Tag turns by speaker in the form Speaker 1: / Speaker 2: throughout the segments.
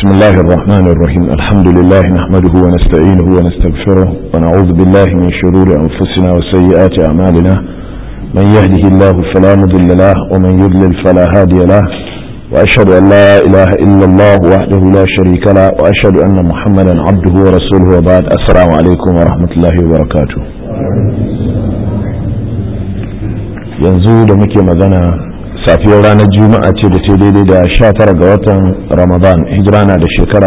Speaker 1: بسم الله الرحمن الرحيم الحمد لله نحمده ونستعينه ونستغفره ونعوذ بالله من شرور أنفسنا وسيئات أعمالنا من يهده الله فلا مضل له ومن يضلل فلا هادي له وأشهد أن لا إله إلا الله وحده لا شريك له وأشهد أن محمدا عبده ورسوله وبعد السلام عليكم ورحمة الله وبركاته yanzu da muke magana safiyar ranar juma'a ce da ta daidai da sha tara ga watan ramadan hijira na da shekara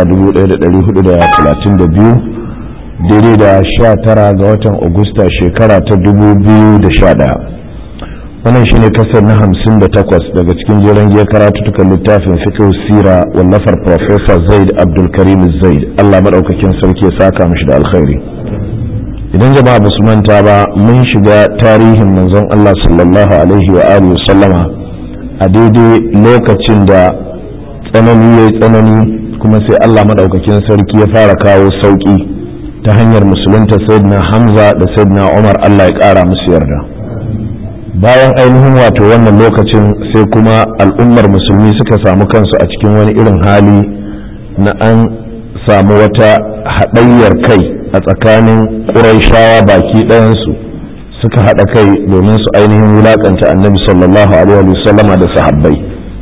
Speaker 1: 1432 daidai da sha tara ga watan agusta shekara ta 2011 wannan shine kasar na hamsin da takwas daga cikin jeren giya karatutukan littafin fiqh sira wallafar professor zaid abdulkarim zaid allah maɗaukakin sarki ya saka mashi da alkhairi idan jama'a ba su manta ba mun shiga tarihin manzon allah sallallahu alaihi wa alihi sallama a daidai lokacin da tsanani ya tsanani kuma sai Allah maɗaukakin sarki ya fara kawo sauƙi ta hanyar musulunta sayyidina hamza da sayyidina umar Allah ya ƙara musu yarda bayan ainihin wato wannan lokacin sai kuma al'ummar musulmi suka samu kansu a cikin wani irin hali na an samu wata haɗayyar kai a tsakanin ƙuraishawa baki ɗayansu suka haɗa kai domin su ainihin wulaƙanta annabi sallallahu alaihi wa sallama da sahabbai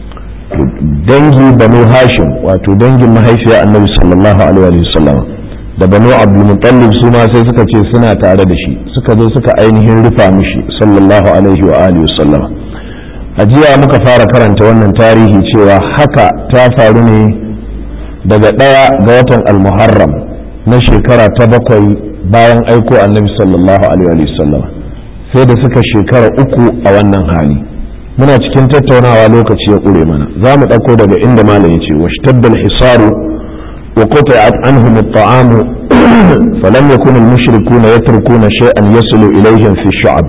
Speaker 1: dangi banu hashim wato dangin mahaifiyar annabi sallallahu alaihi wa sallama da banu abdulmutallib su ma sai suka ce suna tare da shi suka zo suka ainihin rufa mishi sallallahu alaihi wa alihi sallama a jiya muka fara karanta wannan tarihi cewa haka ta faru ne daga ɗaya ga watan almuharram na shekara ta bakwai bayan aiko annabi sallallahu alaihi wa sallama sai da suka shekara uku a wannan hali muna cikin tattaunawa lokaci ya ƙure mana za mu ɗauko daga inda malam ya ce washtadda al-hisaru wa quta'at anhum at-ta'am falam yakun al-mushrikuna yatrukuna shay'an yasulu ilayhim fi shu'ab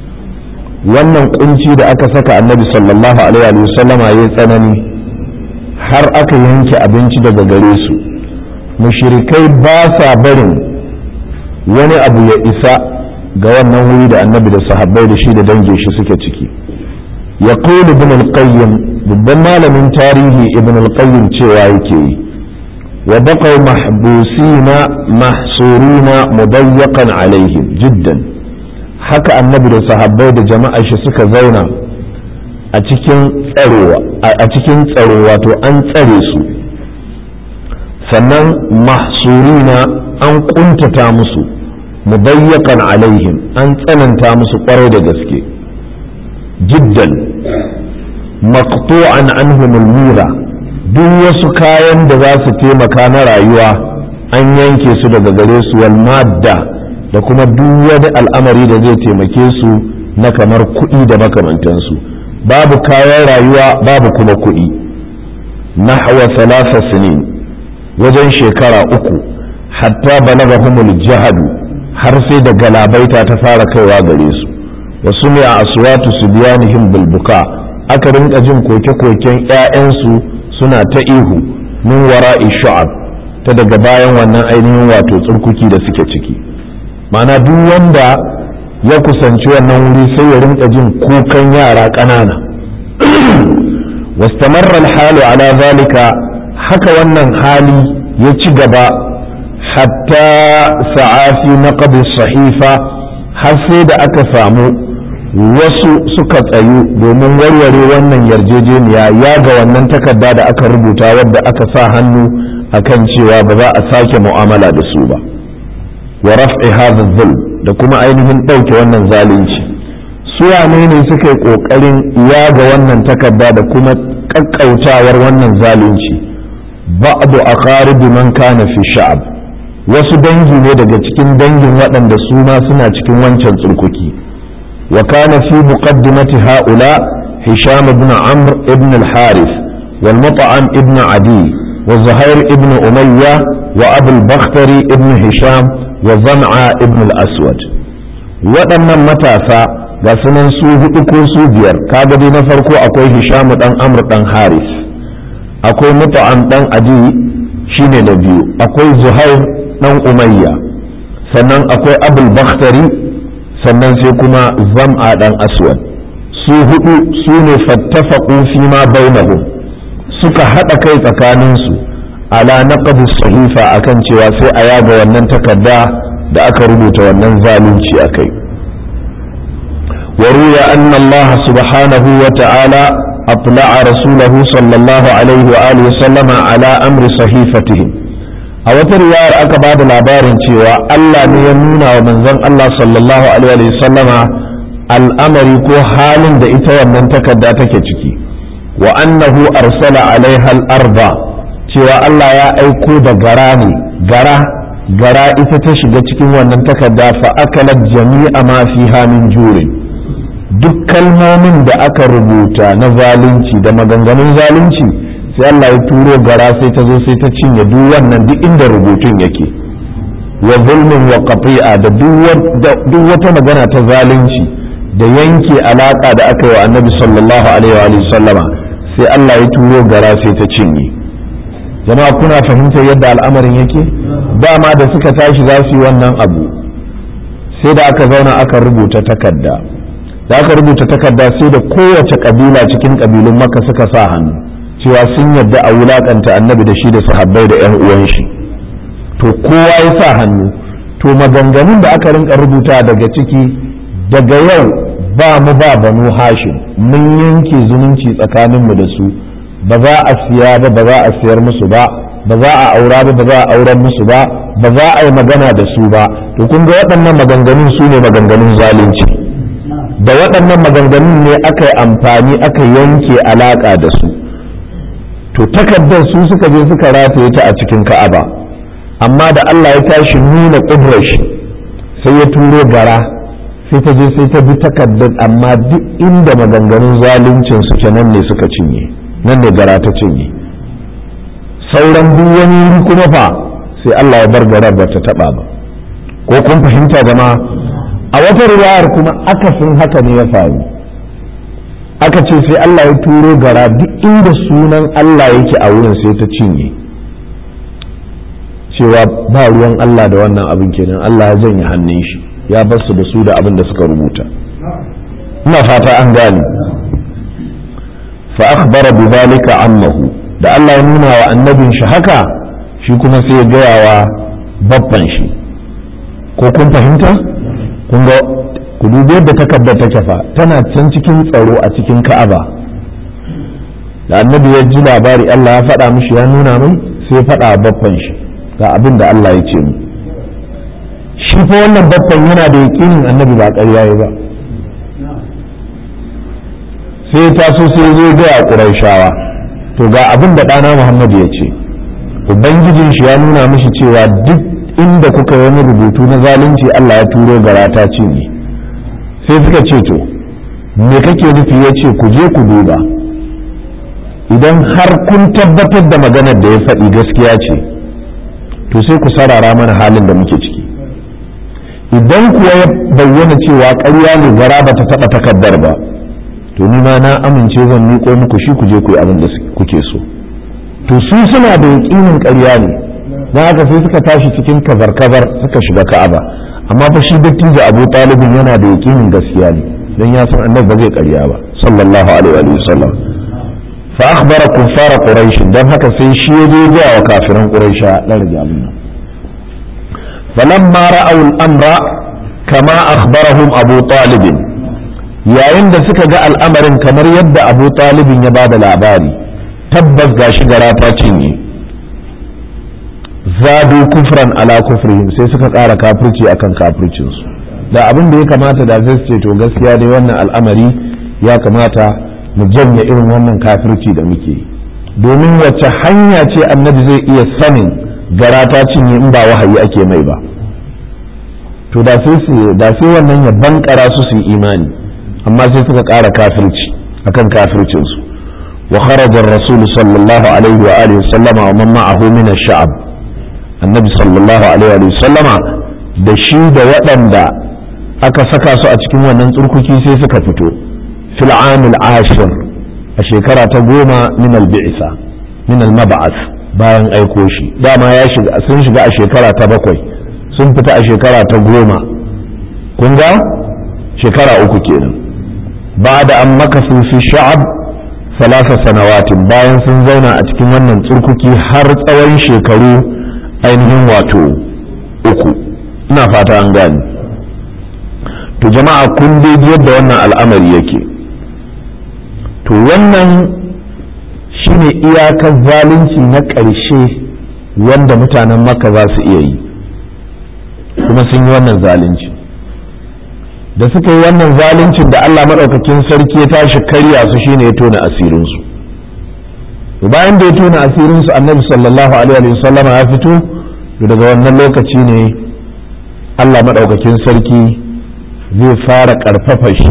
Speaker 1: wannan kunci da aka saka annabi sallallahu alaihi wa sallama yayi tsanani har aka yanke abinci daga gare su mushrikai ba sa barin wani abu ya isa ga wannan wuri da annabi da sahabbai da shi da dangin shi suke ciki ya ibn al-qayyim babban malamin tarihi ibn al-qayyim cewa yake yi wa baqaw mahbusina mahsurina mudayyaqan alaihim jiddan haka annabi da sahabbai da jama'a shi suka zauna a cikin tsaro a cikin tsaro wato an tsare su sannan mahsurina an kuntata musu mudayyakan alaihim an tsananta musu kwarai da gaske jiddan maqtu'an anhum mira duk wasu kayan da za su taimaka na rayuwa an yanke su daga gare su wal madda da kuma duk wani al'amari da zai taimake su na kamar kuɗi da makamantansu babu kayan rayuwa babu kuma kuɗi nahwa salasa sinin wajen shekara uku hatta balagahumul jahadu har sai da galabaita ta fara kaiwa gare su wasu ne a aswatu su biyanihim bilbuka aka rinka jin koke-koken 'ya'yansu suna ta ihu min wara'i shu'ab ta daga bayan wannan ainihin wato tsurkuki da suke ciki mana duk wanda ya kusanci wannan wuri sai ya rinka jin kukan yara ƙanana واستمر الحال على ذلك haka wannan hali ya ci gaba hatta sa'afi na sahifa har sai da aka samu wasu suka tsayu domin warware wannan yarjejeniya ya ga wannan takarda da aka rubuta wadda aka sa hannu akan cewa ba za a sake mu'amala da su ba wa raf'i hadha dhulm da kuma ainihin ɗauke wannan zalunci su wane ne suka yi ƙoƙarin yaga wannan takarda da kuma ƙaƙƙautawar wannan zalunci ba'du aqarib man kana fi sha'ab wasu dangi ne daga cikin dangin waɗanda su ma suna cikin wancan tsurkuki wa kana fi muqaddimati haula hisham ibn amr ibn al-harith wal mut'am ibn adi wa zuhair ibn umayya wa abu al-bakhtari ibn hisham wa zam'a ibn al-aswad waɗannan matasa ga sunan su hudu ko su biyar kaga dai na farko akwai hisham dan amr dan harith akwai mut'am dan adi shine na biyu akwai zuhair dan umayya sannan akwai abul bakhtari sannan sai kuma zam'a dan aswad su hudu su ne fattafaqu fi ma bainahum suka hada kai tsakaninsu ala naqd sahifa akan cewa sai a yaga wannan takarda da aka rubuta wannan zalunci akai وروي أن الله سبحانه وتعالى أطلع رسوله صلى الله عليه وآله وسلم على أمر صحيفتهم a wata riwayar aka ba da labarin cewa Allah ne ya nuna wa manzon Allah sallallahu alaihi wa sallama al'amari ko halin da ita wannan takarda take ciki wa annahu arsala alaiha al-arba cewa Allah ya aiko da gara ne gara gara ita ta shiga cikin wannan takarda fa akalat jami'a ma fiha min jurin duk kalmomin da aka rubuta na zalunci da maganganun zalunci sai Allah ya turo gara sai ta zo sai ta cinye duk wannan duk inda rubutun yake wa zulmin wa qati'a da duk wata magana ta zalunci da yanke alaka da aka yi wa annabi sallallahu alaihi wa sallama sai Allah ya turo gara sai ta cinye jama'a kuna fahimtar yadda al'amarin yake dama da suka tashi za su yi wannan abu sai da aka zauna aka rubuta takarda da aka rubuta takarda sai da kowace kabila cikin kabilun maka suka sa hannu cewa sun yadda a wulakanta annabi da shi da sahabbai da yan uwan shi to kowa ya sa hannu to maganganun da aka rinka rubuta daga ciki daga yau ba mu ba banu hashim mun yanke zumunci tsakaninmu da su ba za a siya ba ba za a siyar musu ba ba za a aura ba ba za a auren musu ba ba za a yi magana da su ba to kun ga waɗannan maganganun su ne maganganun zalunci da waɗannan maganganun ne aka yi amfani aka yanke alaƙa da su to takardar su suka je suka rataye ta a cikin ka'aba amma da Allah ya tashi nuna ƙudrar shi sai ya turo gara sai ta je sai ta bi takardar amma duk inda maganganun zaluncin su ke nan ne suka cinye nan ne gara ta cinye sauran duk wani kuma fa sai Allah ya bar garar ba ta taba ba ko kun fahimta jama'a a wata riwayar kuma akasin haka ne ya faru aka ce sai Allah ya turo gara duk inda sunan Allah yake a wurin sai ta cinye cewa ba ruwan Allah da wannan abin kenan Allah ya janye hannun shi ya bar su da su da abin da suka rubuta ina fata an gane fa akhbara bi dhalika annahu da Allah ya nuna wa annabin shi haka shi kuma sai ya gaya wa babban shi ko kun fahimta kun ga ku dubi yadda takardar take fa tana can cikin tsaro a cikin ka'aba da annabi ya ji labari Allah ya faɗa mishi ya nuna mai sai faɗa babban shi ga abin da Allah ya ce mu shi fa wannan babban yana da yaƙinin annabi ba ƙarya ya ba sai ya taso sai ya zo ga ƙurayshawa to ga abin da ɗana Muhammad ya ce ubangijin shi ya nuna mishi cewa duk inda kuka yi wani rubutu na zalunci Allah ya turo gara ta cinye sai suka ce to me kake nufi ya ce ku je ku duba idan har kun tabbatar da maganar da ya faɗi gaskiya ce to sai ku sarara mana halin da muke ciki idan kuwa ya bayyana cewa ƙarya ne gara ba ta taɓa takardar ba to ni ma na amince zan miƙo muku shi ku je ku yi abin da kuke so to su suna da yaƙinin ƙarya ne don haka sai suka tashi cikin kazar-kazar suka shiga ka'aba amma fa shi dattijo abu talibin yana da yaƙinin gaskiya ne don ya san annabi ba zai ƙarya ba sallallahu alaihi wa sallam fa akhbara kuffara quraish dan haka sai shi ya je ga wa kafiran quraisha dan rage abin nan falamma ra'aw al-amra kama akhbarahum abu talib yayin da suka ga al'amarin kamar yadda abu talibin ya bada labari tabbas gashi gara ta cinye zadu kufran ala kufrihim sai suka ƙara kafirci akan kafircinsu da abin da ya kamata da zai ce to gaskiya dai wannan al'amari ya kamata mu janye irin wannan kafirci da muke domin wacce hanya ce annabi zai iya sanin gara ta cinye in ba wahayi ake mai ba to da sai su da sai wannan ya bankara su su yi imani amma sai suka ƙara kafirci akan kafircinsu wa kharaja ar-rasul sallallahu alaihi wa alihi sallama wa man ma'ahu min ash-sha'b annabi sallallahu alaihi wa sallama da shi da waɗanda aka saka su a cikin wannan tsurkuki sai suka fito fil amil ashir a shekara ta goma min al-bi'sa min al-mab'ath bayan aiko shi dama ya shiga sun shiga a shekara ta bakwai sun fita a shekara ta goma kun ga shekara uku kenan بعد أن مكثوا في الشعب salasa sanawatin bayan sun zauna a cikin wannan tsurkuki har tsawon shekaru ainihin wato uku ina fata an gani to jama'a kun dai yadda wannan al'amari yake to wannan shine iyakar zalunci na ƙarshe wanda mutanen maka za su iya yi kuma sun yi wannan zalunci da suka yi wannan zaluncin da Allah maɗaukakin sarki ya tashi karya su shine ya tona asirinsu bayan da ya tona asirinsu annabi sallallahu alaihi wasallama ya fito daga wannan lokaci ne Allah maɗaukakin sarki zai fara ƙarfafa shi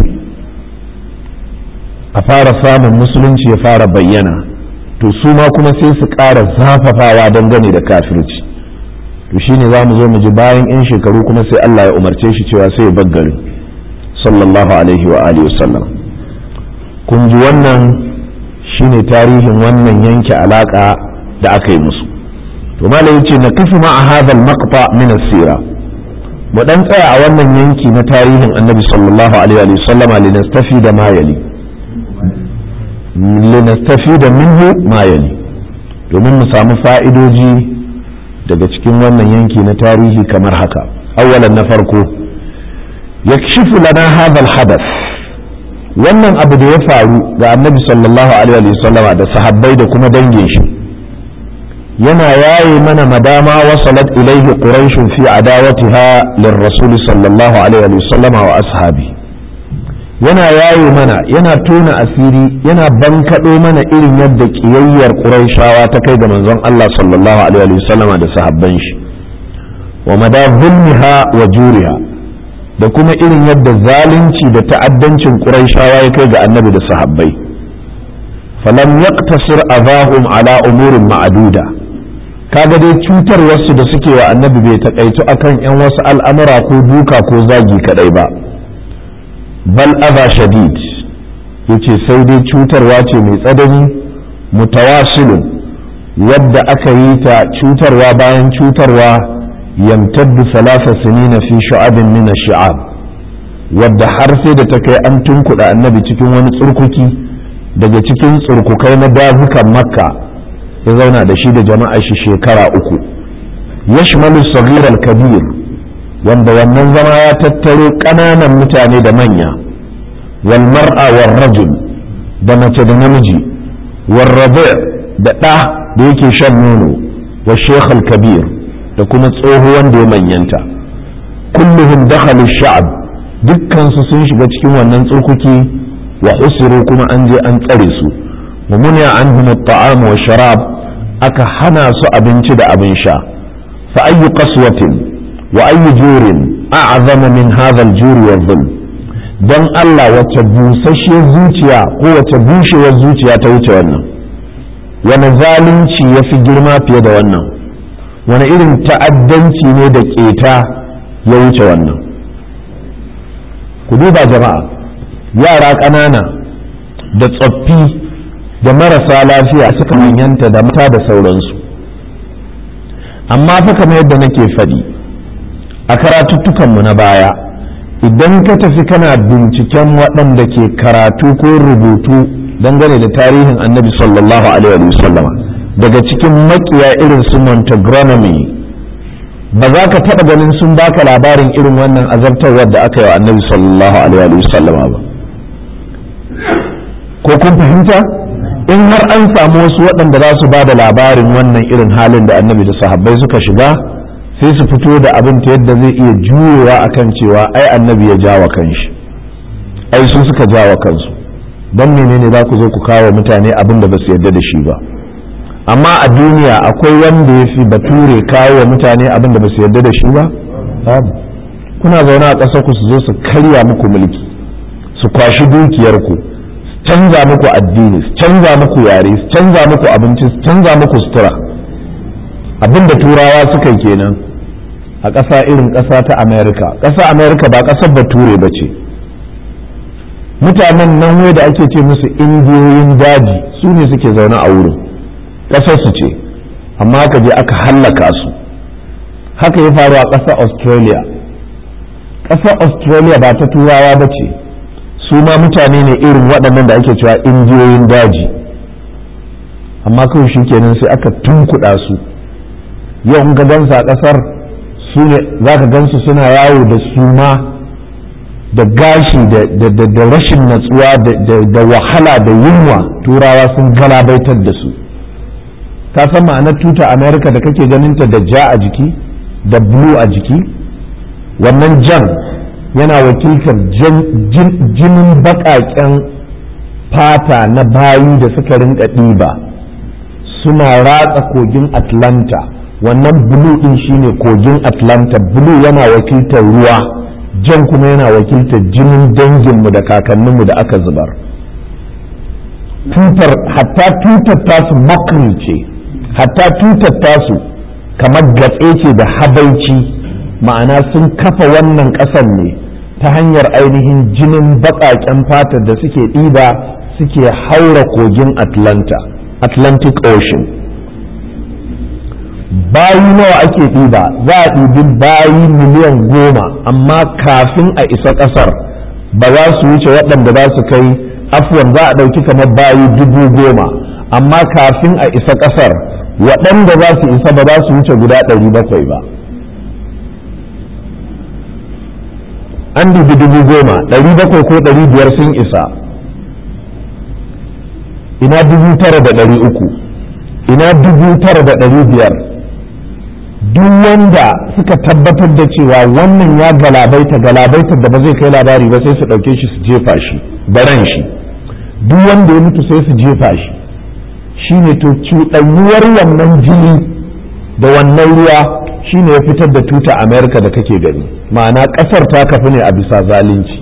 Speaker 1: a fara samun musulunci ya fara bayyana to su ma kuma sai su ƙara zafafawa dangane da kafirci to shine za mu zo mu ji bayan 'yan shekaru kuma sai Allah ya umarce shi cewa sai ya baggare sallallahu alaihi wa alihi wasallam kun ji wannan shine tarihin wannan yanke alaka da aka yi musu to malam yace na kafi ma a hadal maqta min as-sira mu dan tsaya a wannan yanki na tarihin annabi sallallahu alaihi wa sallama linastafi da ma yali linastafi da minhu ma yali domin mu samu fa'idoji daga cikin wannan yanki na tarihi kamar haka awwalan na farko yakshifu lana hadha al-hadath wannan abu da ya faru ga annabi sallallahu alaihi wa sallama da sahabbai da kuma dangin shi yana yaye mana madama wasalat ilaihi quraish fi adawatiha lirrasul sallallahu alaihi wa sallama wa ashabi yana yaye mana yana tona asiri yana bankaɗo mana irin yadda ƙiyayyar quraishawa ta kai ga manzon Allah sallallahu alaihi wa sallama da sahabban shi wa mada zulmiha wa juriha da kuma irin yadda zalunci da ta'addancin quraishawa ya kai ga annabi da sahabbai falam yaqtasir adahum ala umurin ma'aduda kaga dai cutar wasu da suke wa annabi bai takaitu akan yan wasu al'amura ko duka ko zagi kadai ba bal adha shadid yace sai dai cutarwa ce mai tsadani mutawasilun wadda aka yi ta cutarwa bayan cutarwa yamtaddu salasa sinina fi shu'abin min ash-shi'ab wadda har sai da ta kai an tunkuɗa annabi cikin wani tsurkuki daga cikin tsurkukai na dazukan makka ya zauna da shi da jama'a shi shekara uku yashmalu saghir al-kabir wanda wannan zama ya tattaro ƙananan mutane da manya wal mar'a wal rajul da mace da namiji wal rabi' da ɗa da yake shan nono wa sheikh al-kabir da kuma tsoho wanda ya manyanta kulluhum dakhalu sha'ab dukkan su sun shiga cikin wannan tsurkuki wa usiru kuma an je an tsare su wa muniya anhum at-ta'am wa sharab aka hana su abinci da abin sha fa ayyu qaswatin wa ayyu jurin a'zama min hadha al-juri wa dhulm dan Allah wace busasshiyar zuciya ko wace bushewar zuciya ta wuce wannan wani zalunci ya fi girma fiye da wannan wani irin ta'addanci ne da keta ya wuce wannan ku duba jama'a yara ƙanana da tsoffi da marasa lafiya suka manyanta da mata da sauransu amma fa kamar yadda nake faɗi a karatuttukanmu na baya idan ka tafi kana binciken waɗanda ke karatu ko rubutu dangane da tarihin annabi sallallahu alaihi wasallama daga cikin makiya irin su montagronomy ba za ka taɓa ganin sun baka labarin irin wannan azabtarwar da aka yi wa annabi sallallahu alaihi wasallama ba ko kun fahimta in har an samu wasu waɗanda za su ba da labarin wannan irin halin da annabi da sahabbai suka shiga sai su fito da abin ta yadda zai iya juyowa akan cewa ai annabi ya jawa kanshi ai su suka jawa kansu don menene za ku zo ku kawo mutane abin da ba su yarda da shi ba amma a duniya akwai wanda ya fi bature kawo wa mutane abin da ba su yarda da shi ba kuna zaune a ƙasar ku su zo su karya muku mulki su kwashi dukiyarku su canza muku addini su canza muku yare su canza muku abinci su canza muku sutura abin da turawa suka yi kenan a ƙasa irin ƙasa ta amerika ƙasa amerika ba ƙasar bature ba ce mutanen nan wai da ake ce musu indiyoyin daji su ne suke zaune a wurin ƙasar su ce amma aka je aka hallaka su haka ya faru a ƙasar australia ƙasar australia ba ta turawa ba ce su ma mutane ne irin waɗannan da ake cewa indiyoyin daji amma kawai shi kenan sai aka tunkuɗa su yau in ka gansa a ƙasar su ne za ka gansu suna yawo da suma da gashi da rashin natsuwa da wahala da yunwa turawa sun galabaitar da su ka san ma'anar tuta america da kake ganinta da ja a jiki da blue a jiki wannan jan yana wakiltar jinin baƙaƙen fata na bayi da suka rinka ɗiba suna ratsa kogin atlanta wannan blue ɗin shine kogin atlanta blue yana wakiltar ruwa jan kuma yana wakiltar jinin danginmu da kakanninmu da aka zubar tutar hatta tutar tasu makri ce hatta tutar tasu kamar gatse ce da habaici ma'ana sun kafa wannan ƙasar ne ta hanyar ainihin jinin baƙaƙen fatar da suke ɗiba suke haura kogin atlanta atlantic ocean bayi nawa ake ɗiba za a ɗibi bayi miliyan goma amma kafin a isa ƙasar ba za su wuce waɗanda za su kai afuwan za a ɗauki kamar bayi dubu goma amma kafin a isa ƙasar waɗanda za su isa ba za su wuce guda ɗari bakwai ba an dubi dubu goma ɗari bakwai ko ɗari biyar sun isa ina dubu tara da ɗari uku ina dubu tara da ɗari biyar duk wanda suka tabbatar da cewa wannan ya galabaita galabaitar da ba zai kai labari ba sai su ɗauke shi su jefa shi baran shi duk wanda ya mutu sai su jefa shi shine to cuɗanyuwar wannan jini da wannan ruwa shine ya fitar da tuta america da kake gani ma'ana ƙasar ta kafi ne a bisa zalunci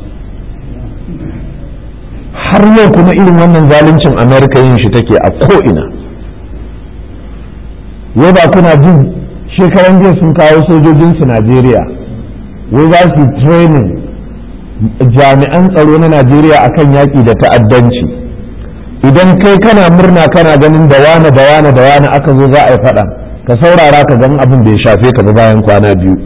Speaker 1: har yau kuma irin wannan zaluncin america yin shi take a ko'ina wai ba kuna jin shekaran jiya sun kawo sojojinsu najeriya wai za su training jami'an tsaro na najeriya akan yaƙi da ta'addanci idan kai kana murna kana ganin da wane da wane da wane aka zo za a yi faɗa ka saurara ka gan abin bai shafe ka ba bayan kwana biyu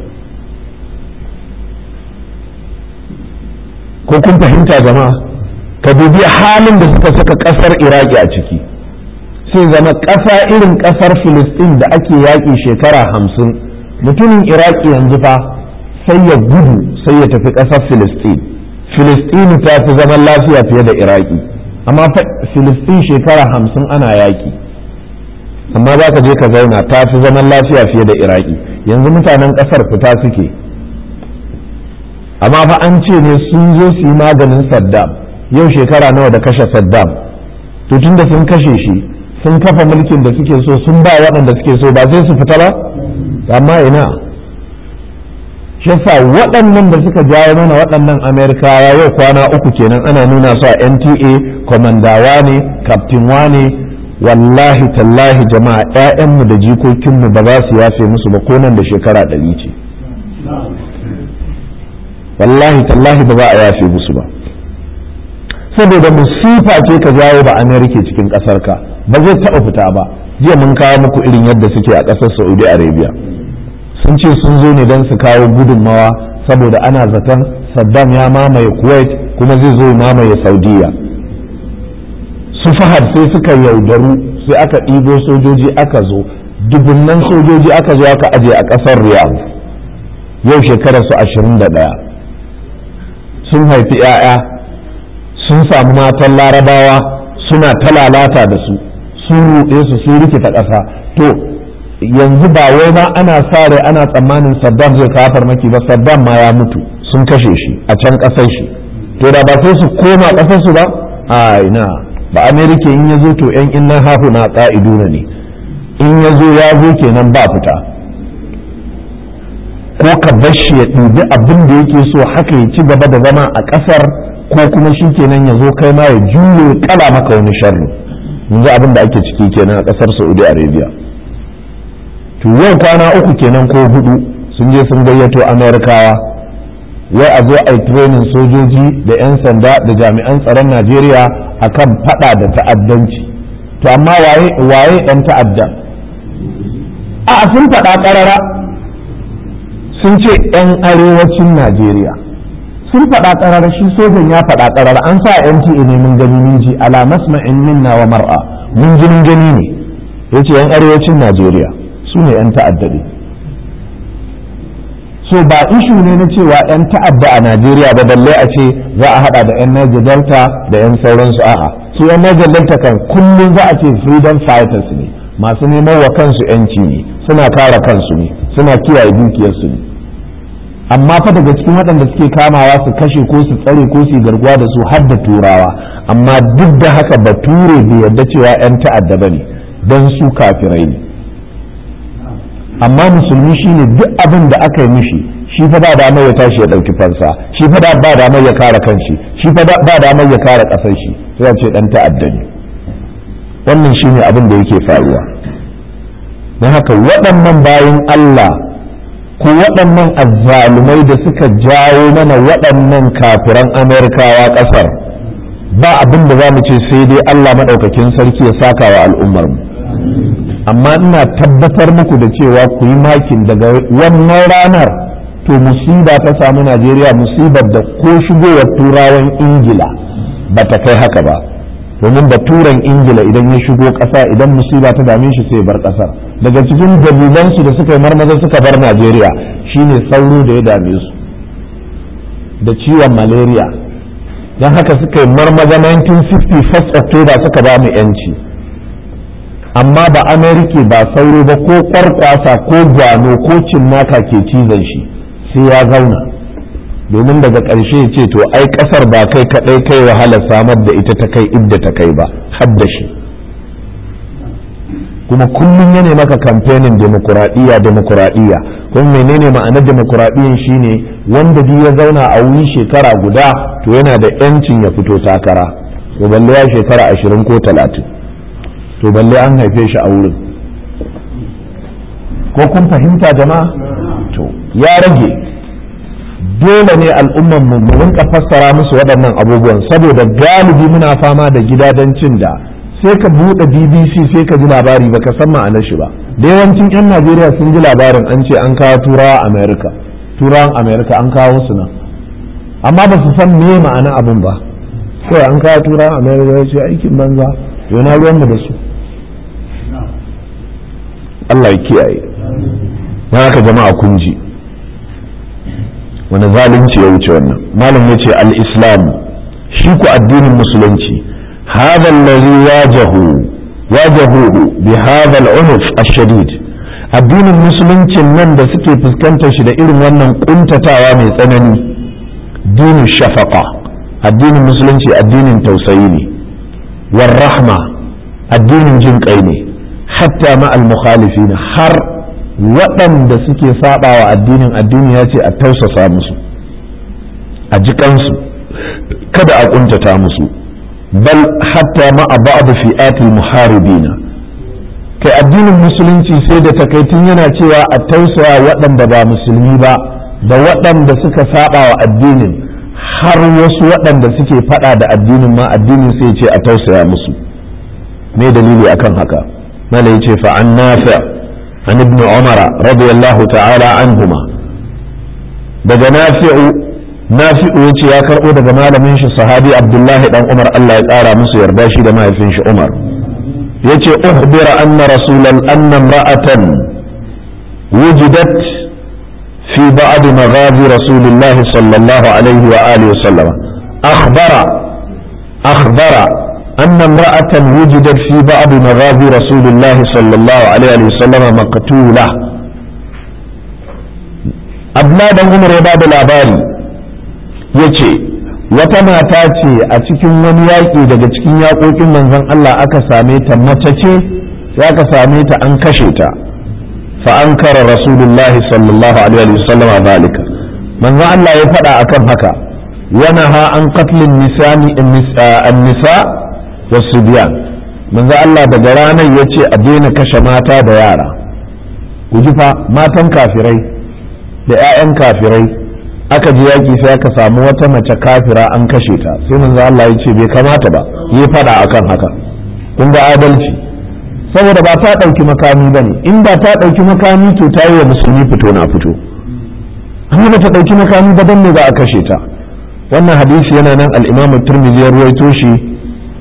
Speaker 1: ko kun fahimta jama'a ka dubi halin da suka saka ƙasar iraki a ciki sai zama ƙasa irin ƙasar filistin da ake yaƙi shekara hamsin mutumin iraki yanzu fa sai ya gudu sai ya tafi ƙasar filistin filistin ta fi zaman lafiya fiye da iraki amma filistin shekara hamsin ana yaƙi amma za ka je ka zauna ta fi zaman lafiya fiye da iraki yanzu mutanen ƙasar fita suke amma fa an ce ne sun zo su yi maganin saddam yau shekara nawa da kashe saddam to tunda sun kashe shi sun kafa mulkin da suke so sun ba waɗanda suke so ba sai su fita ba amma ina yasa waɗannan da suka jawo mana waɗannan amerikawa yau kwana uku kenan ana nuna su a nta kwamandawa ne kaftinwa ne wallahi tallahi jama'a 'ya'yanmu da jikokinmu ba za su yafe musu ba ko nan da shekara ɗari ce wallahi tallahi ba za a yafe musu ba saboda musifa ce ka jawo ba amerika cikin ƙasar ka ba zai taɓa fita ba jiya mun kawo muku irin yadda suke a ƙasar saudi arabia sun ce sun zo ne don su kawo gudunmawa saboda ana zaton saddam ya mamaye kuwait kuma zai zo mamaye saudiya su fahad sai suka yaudaru sai aka ɗibo sojoji aka zo dubunnan sojoji aka zo aka aje a ƙasar riyadh yau shekararsu ashirin da ɗaya sun haifi 'ya'ya sun samu matan larabawa suna ta lalata da su sun ruɗe su sun rikita ƙasa to yanzu ba wai ma ana sa rai ana tsammanin saddam zai kawo farmaki ba saddam ma ya mutu sun kashe shi a can ƙasar shi to da ba sai su koma ƙasar su ba a ina ba amerika in ya zo to yan innan hafu na ƙa'iduna ne in ya zo ya zo kenan ba fita ko ka bar shi ya ɗibi abin da yake so haka ya ci gaba da zama a ƙasar ko kuma shi kenan ya zo kai ma ya juyo kala maka wani sharri yanzu abin da ake ciki kenan a ƙasar saudi arabia to yau kwana uku kenan ko hudu sun je sun gayyato amerikawa wai a zo a yi training sojoji da 'yan sanda da jami'an tsaron najeriya akan fada da ta'addanci to amma waye waye ɗan ta'adda a sun faɗa ƙarara sun ce 'yan arewacin najeriya sun faɗa ƙarara shi sojan ya faɗa ƙarara an sa NTA ne mun gani min ji ala masma'in minna wa mar'a mun jinin gani ne ya ce yan arewacin najeriya su ne yan ta'adda ne so ba ishu ne na cewa yan ta'adda a najeriya ba balle a ce za a hada da yan niger delta da yan sauransu a'a su yan niger delta kan kullum za a ce freedom fighters ne masu neman wa kansu yanci ne suna kare kansu ne suna kiyaye dukiyarsu ne amma fa daga cikin waɗanda suke kamawa su kashe ko su tsare ko su garkuwa da su har da turawa amma duk da haka bature bai yarda cewa 'yan ta'adda ba ne don su kafirai ne amma musulmi shine duk abin da aka yi mishi shi fa ba damar ya tashi ya ɗauki fansa shi fa ba damar ya kare kanshi shi fa ba damar ya kare ƙasar shi sai ce ɗan ta'adda ne wannan shine abin da yake faruwa don haka waɗannan bayan Allah ko waɗannan azzalumai da suka jawo mana waɗannan kafiran amerikawa ƙasar ba abin da za mu ce sai dai Allah maɗaukakin sarki ya saka wa al'ummar mu amma ina tabbatar muku da cewa ku yi makin daga wannan ranar to musiba ta samu najeriya musibar da ko shigowar turawan ingila ba ta kai haka ba domin da turan ingila idan ya shigo ƙasa idan musiba ta dame shi sai bar ƙasar daga cikin dalilansu da suka yi marmaza suka bar najeriya shine sauro da ya dame su da ciwon malaria don haka suka yi marmaza 1960 first october suka ba mu yanci amma ba amerika ba sauro ba ko kwarkwasa ko gwano ko cinnaka ke cizon shi sai ya zauna domin daga ƙarshe ce to ai ƙasar ba kai kaɗai kai wahala samar da ita ta kai idda ta kai ba hadda shi kuma kullum ya maka kamfenin demokuraɗiyya demokuraɗiyya kuma menene ma'anar demokuraɗiyyan shine wanda duk ya zauna a wuri shekara guda to yana da yancin ya fito takara to balle ya shekara ashirin ko talatin to balle an haife shi a wurin ko kun fahimta jama'a to ya rage dole ne al'umman mu mu rinka fassara musu waɗannan abubuwan saboda galibi muna fama da gidajen da sai ka buɗe bbc sai ka ji labari baka san ma'anar shi ba da yawancin 'yan najeriya sun ji labarin an ce an kawo turawa america turawan america an kawo su nan amma ba su san me ma'ana abin ba sai an kawo turawan america ya ce aikin banza yana ruwan mu da su Allah ya kiyaye na haka jama'a kun ji wani zalunci ya wuce wannan malam ya ce al-islam shi ku addinin musulunci هذا الذي واجهوا واجهوه بهذا العنف الشديد addinin musuluncin nan da suke fuskantar shi da irin wannan kuntatawa mai tsanani dinin shafaka addinin musulunci addinin tausayi ne war rahma addinin jin kai ne hatta ma al mukhalifin har waɗanda suke saba wa addinin addini ya ce a tausasa musu a jikansu kada a kuntata musu bal hatta ma a ba'd fi'atil muharibina kai addinin musulunci sai da takaitun yana cewa a tausaya waɗanda ba musulmi ba da waɗanda suka saba wa addinin har wasu waɗanda suke faɗa da addinin ma addinin sai ce a tausaya musu me dalili akan haka mala yace fa an nafi' an ibn umar radiyallahu ta'ala anhuma daga nafi'u nafi'u yace ya karbo daga malamin shi sahabi abdullahi dan umar Allah ya ƙara musu yarda shi da mahaifin shi umar yace uhbira anna rasulan anna imra'atan wujidat fi ba'd maghazi rasulillahi sallallahu alaihi wa alihi wa sallama akhbara akhbara أن امرأة وجدت في بعض مغازي رسول الله صلى الله عليه وسلم مقتولة أبناء عمر يباب الأباري يتي wata mata ce a cikin wani yaƙi daga cikin yaƙoƙin manzon Allah aka same ta mace ce sai aka same ta an kashe ta fa an kara rasulullahi sallallahu alaihi wasallam zalika manzon Allah ya faɗa akan haka wana ha an qatlin nisani an-nisa wasu biya manzo Allah daga ranar ya ce a daina kashe mata da yara ku ji fa matan kafirai da 'ya'yan kafirai aka ji yaƙi sai aka samu wata mace kafira an kashe ta sai manzo Allah ya ce bai kamata ba yi fada akan haka kun ga adalci saboda ba ta ɗauki makami ba ne in ba ta ɗauki makami to ta yi wa musulmi fito na fito amma ba ta ɗauki makami ba don me za a kashe ta wannan hadisi yana nan al-imam turmizi ya ruwaito shi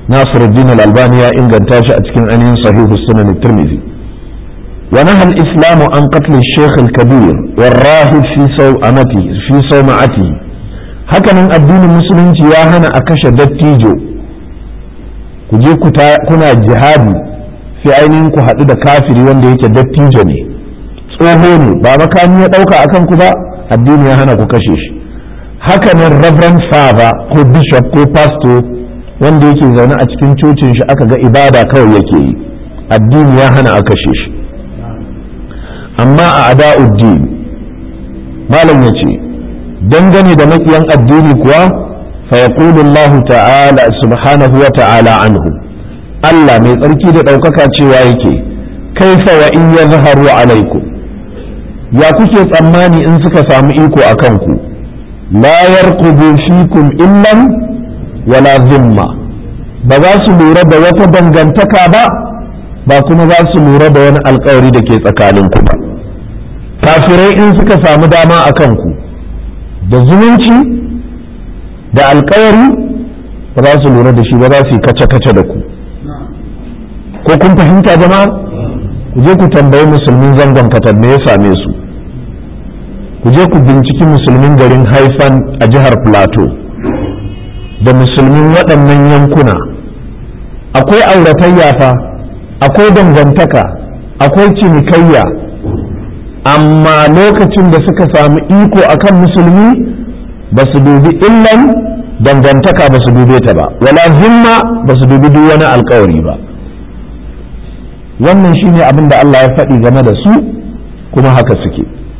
Speaker 1: nasiruddin al-albani ya inganta shi a cikin ainihin sahihu sunan tirmidhi wa naha al-islam an qatl al-shaykh al-kabir والراهب في صومعته في صومعته hakanan addinin musulunci ya hana a kashe dattijo ku je kuna jihadi sai ainihin ku haɗu da kafiri wanda yake dattijo ne tsoho ne ba makami ya ɗauka akan ku ba addini ya hana ku kashe shi hakanan reverend father ko bishop ko pastor wanda yake zaune a cikin cocin shi aka ga ibada kawai yake yi addini ya hana a kashe shi amma a ada'uddin malam ya ce dangane da makiyan addini kuwa fa yaqulu Allah ta'ala subhanahu wa ta'ala anhu Allah mai tsarki da ɗaukaka cewa yake kaifa wa in yazharu alaikum ya kuke tsammani in suka samu iko a kanku la yarqubu fikum illan wala zimma ba za su lura da wata dangantaka ba ba kuma za su lura da wani alkawari da ke tsakaninku ba kafirai in suka samu dama a kanku da zumunci da alkawari ba za su lura da shi ba za su yi kace-kace da ku ko kun fahimta jama'a ku je ku tambayi musulmin zangon katar me ya same su ku je ku binciki musulmin garin haifan a jihar plateau da musulmin waɗannan yankuna akwai auratayya fa akwai dangantaka akwai cinikayya amma lokacin da suka samu iko akan musulmi ba su dubi illan dangantaka ba su dube ta ba wala zimma ba su dubi duk wani alkawari ba wannan shine abin da Allah ya faɗi game da su kuma haka suke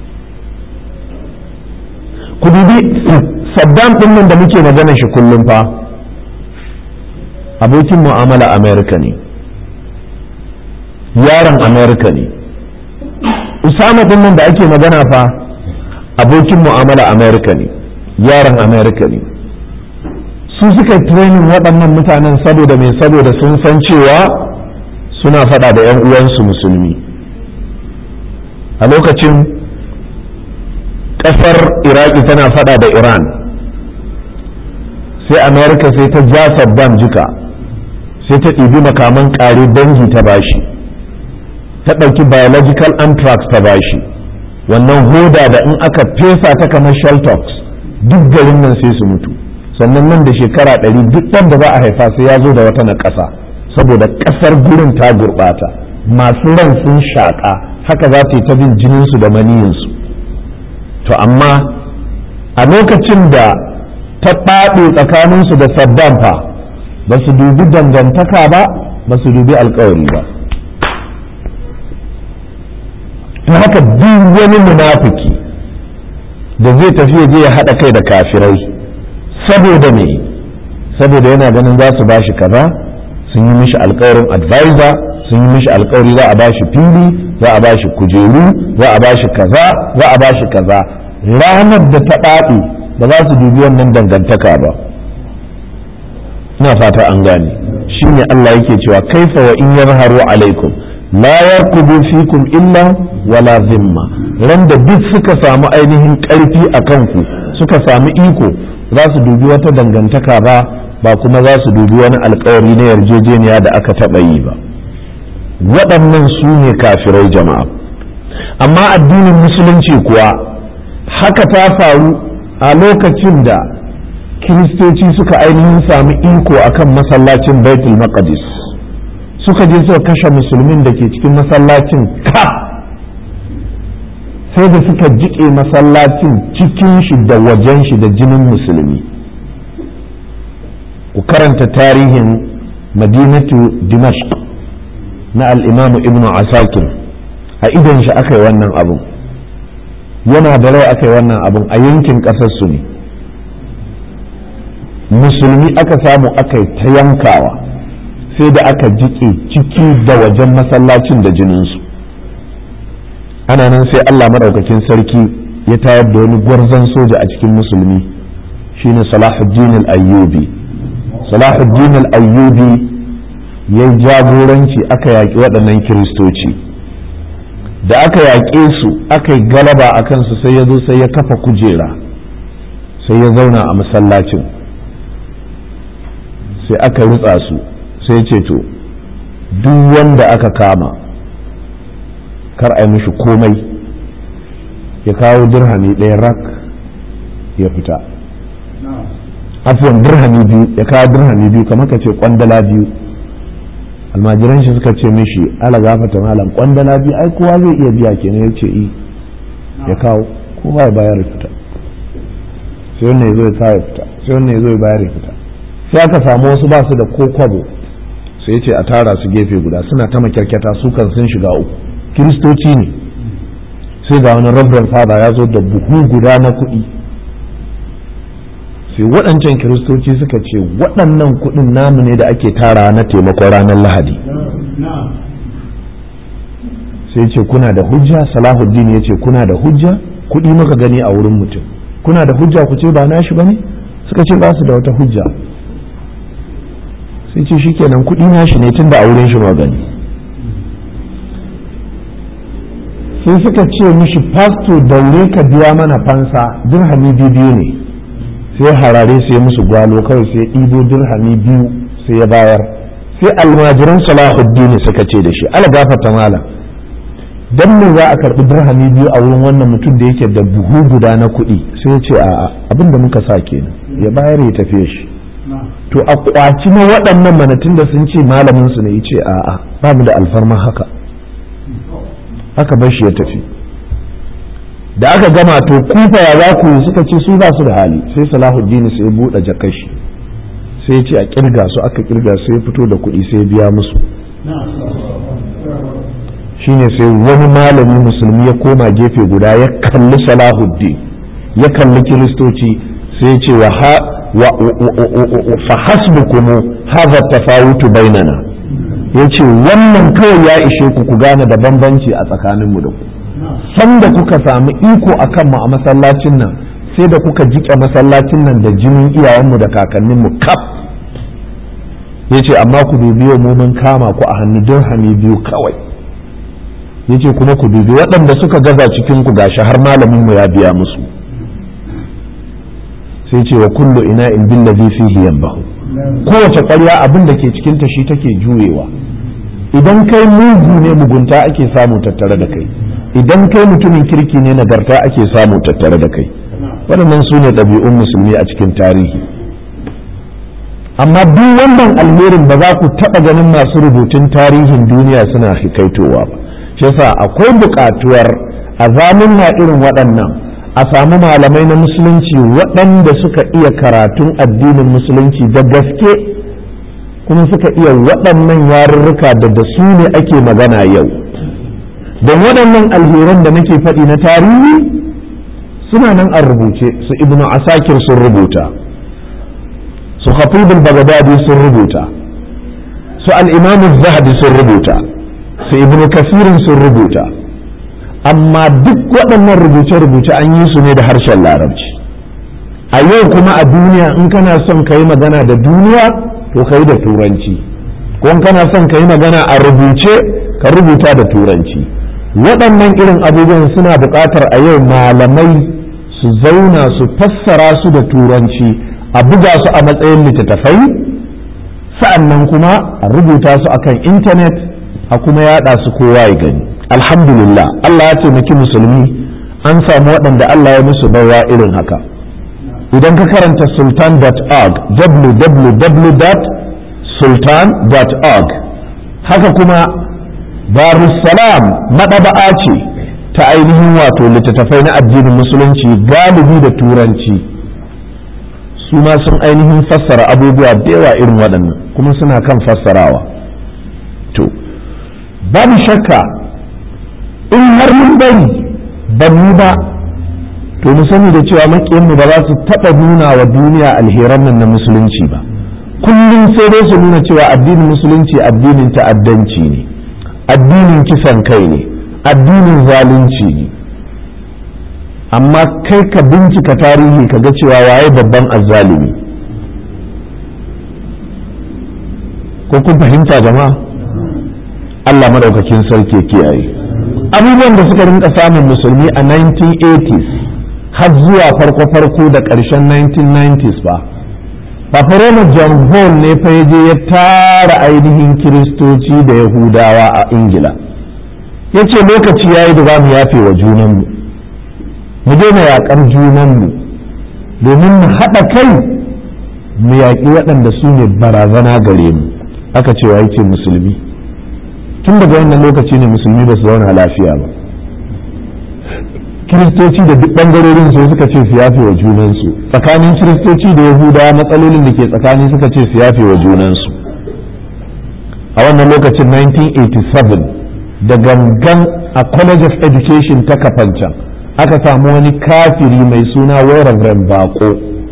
Speaker 1: ku dubi saddam ɗin nan da muke magana shi kullum fa abokin mu'amala amerika ne yaron amerika ne usama ɗin nan da ake magana fa abokin mu'amala amerika ne yaron amerika ne su suka training waɗannan mutanen saboda mai saboda sun san cewa suna faɗa da 'yan uwansu musulmi a lokacin ƙasar iraki tana faɗa da iran sai amerika sai ta ja saddam jika sai ta ɗibi makaman ƙare dangi ta bashi ta ɗauki biological anthrax ta bashi wannan hoda da in aka fesa ta kamar sheltox duk garin nan sai su mutu sannan nan da shekara ɗari duk ɗan da za a haifa sai ya zo da wata na ƙasa saboda ƙasar gurin ta gurɓata masu ran sun shaƙa haka za ta yi ta bin jininsu da maniyinsu to amma a lokacin da ta ɓaɗe tsakaninsu da saddam fa ba su dubi dangantaka ba ba su dubi alkawari ba ta haka duk wani munafiki da zai tafi je ya haɗa kai da kafirai saboda me saboda yana ganin za su ba shi kaza sun yi mishi alkawarin advisor sun yi mishi alkawari za a ba shi fili za a ba shi kujeru za a ba shi kaza za a ba shi kaza ranar da ta ɗaɗe ba za su dubi wannan dangantaka ba ina fata an gane shi ne Allah yake cewa kaifa wa in yazharu alaikum la yarkubu fikum illa wala zimma ran da duk suka samu ainihin ƙarfi a kanku suka samu iko za su dubi wata dangantaka ba ba kuma za su dubi wani alkawari na yarjejeniya da aka taɓa yi ba waɗannan su ne kafirai jama'a amma addinin musulunci kuwa haka ta faru a lokacin da kiristoci suka ainihin sami iko akan masallacin baitul maqdis suka je suka kashe musulmin da ke cikin masallacin ka sai da suka jiƙe masallacin cikin shi da wajen shi da jinin musulmi ku karanta tarihin madinatu dimashq na al'imamu ibnu asakir a idan shi aka yi wannan abun yana da rai aka yi wannan abun a yankin ƙasarsu ne musulmi aka samu aka yi ta yankawa sai da aka jiƙe ciki da wajen masallacin da jininsu ana nan sai allah maɗaukakin sarki ya tayar da wani gwarzon soja a cikin musulmi shine salahuddin al-ayyubi salahuddin al-ayyubi ya jagoranci aka yaƙi waɗannan kiristoci da aka yaƙe su aka yi galaba a kansu sai ya zo sai ya kafa kujera sai ya zauna a masallacin sai aka rutsa su sai ce to duk wanda aka kama kar a yi mishi komai ya kawo dirhami ɗaya rak ya fita afuwan dirhami biyu ya kawo dirhami biyu kamar ka ce kwandala biyu almajiran shi suka ce mishi ala gafata malam kwandala biyu ai kowa zai iya biya kenan ya ce ya kawo kowa ya bayar ya fita sai wannan ya zo ya kawo ya fita sai wannan ya zo ya bayar ya fita sai aka samu wasu ba su da ko kwabo sai ce a tara su gefe guda suna ta makyarkyata su kan sun shiga uku kiristoci ne sai ga wani rabban fada ya zo da buhu guda na kuɗi sai waɗancan kiristoci suka ce waɗannan kuɗin namu ne da ake tara na taimakon ranar lahadi sai ce kuna da hujja salahuddin ya ce kuna da hujja kuɗi muka gani a wurin mutum kuna da hujja ku ce ba nashi ba ne suka ce ba su da wata hujja sai ce shikenan kuɗi nashi ne tun da a wurin shi ma gani sai suka ce mishi fasto daure ka biya mana fansa dirhami biyu ne sai harare sai musu gwalo kawai sai ɗibo dirhami biyu sai ya bayar sai almajiran salahuddin suka ce da shi ala gafata malam dan me za a karɓi dirhami biyu a wurin wannan mutum da yake da buhu guda na kuɗi sai ya ce a'a abin da muka sa kenan ya bayar ya tafiye shi to a kwaci na waɗannan manatun da sun ce malamin su ne ya ce a'a babu da alfarma haka aka bar shi ya tafi da aka gama to kufa ya za ku suka ce su ba su da hali sai salahuddin sai buɗe jakashi sai ce a kirga su aka kirga sai fito da kuɗi sai biya musu shine sai wani malami musulmi ya koma gefe guda ya kalli salahuddin ya kalli kiristoci sai ya ce wa fa hasbukum hadha tafawutu bainana yace wannan kawai ya ishe ku ku gane da bambanci a tsakaninmu da ku sanda kuka samu iko akan mu a masallacin nan sai da kuka jike masallacin nan da jinin iyayenmu da kakanninmu kaf yace amma ku dubi mu mun kama ku a hannu dirhami biyu kawai yace kuma ku dubi waɗanda suka gaza cikin ku gashi har malamin mu ya biya musu sai ce wa kullu ina in billazi fihi yanbahu kowace ƙwarya abin da ke cikin ta shi take juyewa idan kai mugu ne mugunta ake samu tattare da kai idan kai mutumin kirki ne nagarta ake samu tattare da kai waɗannan su ne ɗabi'un musulmi a cikin tarihi amma duk wannan alherin ba za ku taɓa ganin masu rubutun tarihin duniya suna hikaitowa ba shi yasa akwai buƙatuwar a zamunna irin waɗannan a samu malamai na musulunci waɗanda suka iya karatun addinin musulunci da gaske kuma suka iya waɗannan yarurruka da da su ne ake magana yau don waɗannan alheran da nake faɗi na tarihi suna nan an rubuce su ibnu asakir sun rubuta su khatibul bagdadi sun rubuta su al-imam zahabi sun rubuta su ibnu kasirin sun rubuta amma duk waɗannan rubuce-rubuce an yi su ne da harshen larabci a yau kuma a duniya in kana son ka yi magana da duniya to ka yi da turanci ko in kana son ka yi magana a rubuce ka rubuta da turanci waɗannan irin abubuwan suna buƙatar a yau malamai su zauna su fassara su da turanci a buga su a matsayin littattafai sa'annan kuma a rubuta su akan intanet a kuma yaɗa su kowa ya gani alhamdulillah Allah ya taimaki musulmi an samu waɗanda Allah ya musu baiwa irin haka idan ka karanta sultan.org www.sultan.org haka kuma darussalam maɗaba'a ce ta ainihin wato littattafai na addinin musulunci galibi da turanci su ma sun ainihin fassara abubuwa da yawa irin waɗannan kuma suna kan fassarawa to babu shakka in har mun bari ba mu ba to mu sani da cewa maƙiyanmu ba za su taɓa nuna wa duniya alheran nan na musulunci ba kullum sai dai su nuna cewa addinin musulunci addinin ta'addanci ne addinin kisan kai ne addinin zalunci ne amma kai ka bincika tarihi ka ga cewa waye babban azzalumi ko kun fahimta jama'a Allah madaukakin sarki kiyaye abubuwan da suka rinka samun musulmi a 1980s har zuwa farko-farko da ƙarshen 1990s ba fafaroma john hall ne fa je ya tara ainihin kiristoci da yahudawa a ingila ya ce lokaci ya yi da za mu yafe wa junanmu mu daina yaƙar junanmu domin mu haɗa kai mu yaƙi waɗanda su ne barazana gare mu aka ce wa yake musulmi tun daga wannan lokaci ne musulmi ba su zauna lafiya ba kiristoci da duk ɓangarorin su suka ce su yafe wa junansu tsakanin kiristoci da yahudawa matsalolin da ke tsakani suka ce su yafe wa junansu a wannan lokacin 1987 da gangan a college of education ta kafancan aka samu wani kafiri mai suna Reverend bako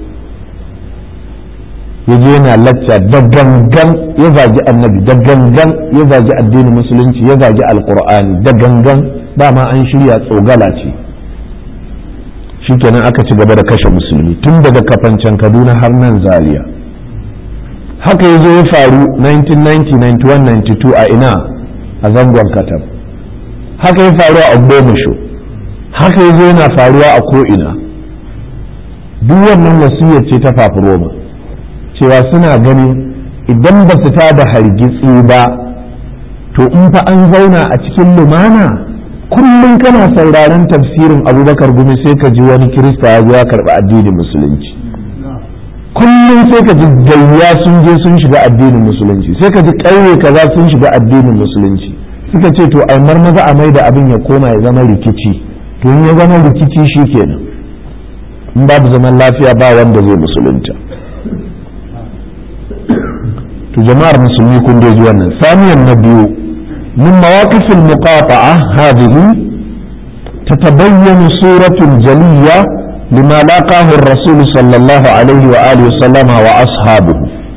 Speaker 1: ya je yana lacca da gangan ya zagi annabi da gangan ya zagi addinin musulunci ya zagi alkur'ani da gangan dama an shirya tsogala ce shikenan aka ci gaba da kashe musulmi tun daga kafancan kaduna har nan zaria haka ya zo ya faru 1990 91 92 a ina a zangon katab haka ya faru a ogbomusho haka ya zo yana faruwa a ko'ina duk wannan wasiyar ce ta fafi roma cewa suna ganin idan ba su ta da hargitsi ba to in fa an zauna a cikin lumana kullum kana sauraron tafsirin abubakar gumi sai ka ji wani kirista ya zo ya karɓi addinin musulunci kullum sai ka ji gayya sun je sun shiga addinin musulunci sai ka ji ƙauye kaza sun shiga addinin musulunci suka ce to ai marmaza a mai da abin ya koma ya zama rikici to in ya zama rikici shi kenan in babu zaman lafiya ba wanda zai musulunta to jama'ar musulmi kun dai ji wannan samiyan na biyu min mawaqifil muqata'a hadhihi تتبين صورة جلية لما لاقاه الرسول صلى الله عليه وآله وسلم وأصحابه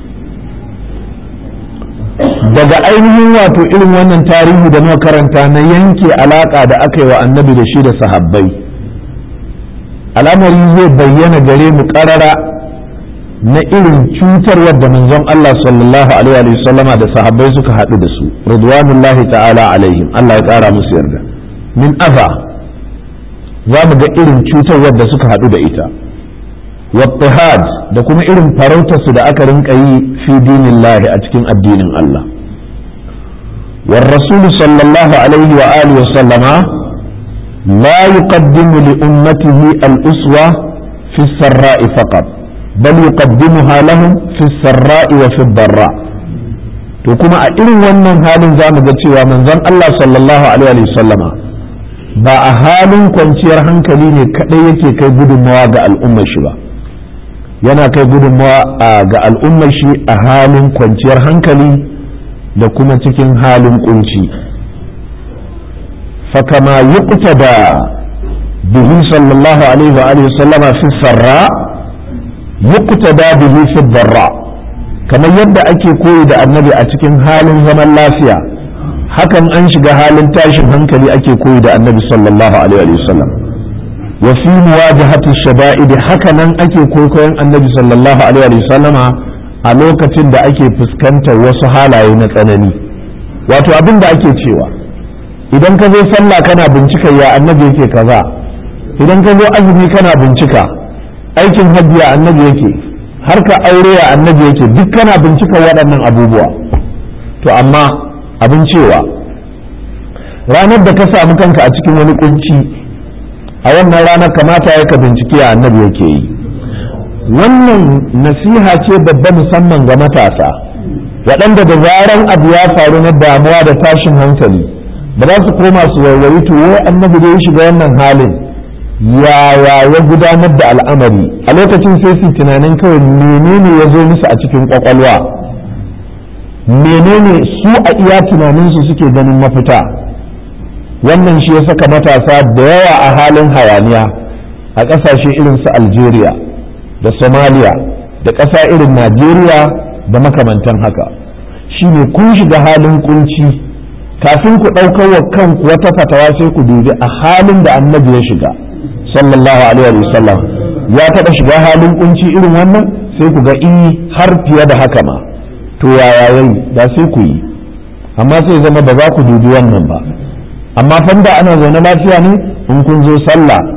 Speaker 1: daga ainihin wato irin wannan tarihi da muka karanta na yanke alaka da aka yi wa annabi da shi da sahabbai al'amari zai bayyana gare mu karara na irin cutarwar da manzon Allah sallallahu alaihi wa sallama da sahabbai suka haɗu da su ridwanullahi ta'ala alaihim Allah ya ƙara musu yarda min aza za mu ga irin cutarwar da suka haɗu da ita wattihad da kuma irin farautarsu da aka rinka yi fi dinillahi a cikin addinin Allah والرسول صلى الله عليه وآله وسلم لا يقدم لأمته الأسوة في السراء فقط بل يقدمها لهم في السراء وفي الضراء to kuma a irin wannan halin za mu ga cewa manzon Allah sallallahu alaihi wa sallama ba a halin kwanciyar hankali ne kadai yake kai gudunmawa ga al'ummar shi ba yana kai gudunmawa ga al'ummar shi a halin kwanciyar hankali da kuma cikin halin kunci fakama yuqtada bihi sallallahu alaihi wa alihi sallama fi sarra yuqtada bihi fi darra kamar yadda ake koyi da annabi a cikin halin zaman lafiya hakan an shiga halin tashin hankali ake koyi da annabi sallallahu alaihi wa sallam wa fi muwajahati shada'id haka nan ake koyon annabi sallallahu alaihi wa sallama a lokacin da ake fuskantar wasu halaye na tsanani wato abin da ake cewa idan ka zo sallah kana bincika ya annabi yake kaza idan ka zo azumi kana bincika aikin hajji ya annabi yake har ka aure ya annabi yake duk kana bincika waɗannan abubuwa to amma abin cewa ranar da ka samu kanka a cikin wani kunci a wannan ranar kamata ya ka bincike ya annabi yake yi wannan nasiha ce babba musamman ga matasa waɗanda da zaran abu ya faru na damuwa da tashin hankali ba za su koma su warware to wai annabi da ya shiga wannan halin yaya ya gudanar da al'amari a lokacin sai su tunanin kawai menene ya zo musu a cikin kwakwalwa menene su a iya tunaninsu suke ganin mafita wannan shi ya saka matasa da yawa a halin hayaniya a ƙasashe irin su algeria da somalia da ƙasa irin najeriya da makamantan haka shine kun shiga halin kunci kafin ku ɗaukar wa kanku wata fatawa sai ku dubi a halin da annabi ya shiga sallallahu alaihi wa sallam ya taɓa shiga halin kunci irin wannan sai ku ga in har fiye da haka ma to yaya yayi da sai ku yi amma sai zama ba za ku dubi wannan ba amma fanda ana zaune lafiya ne in kun zo sallah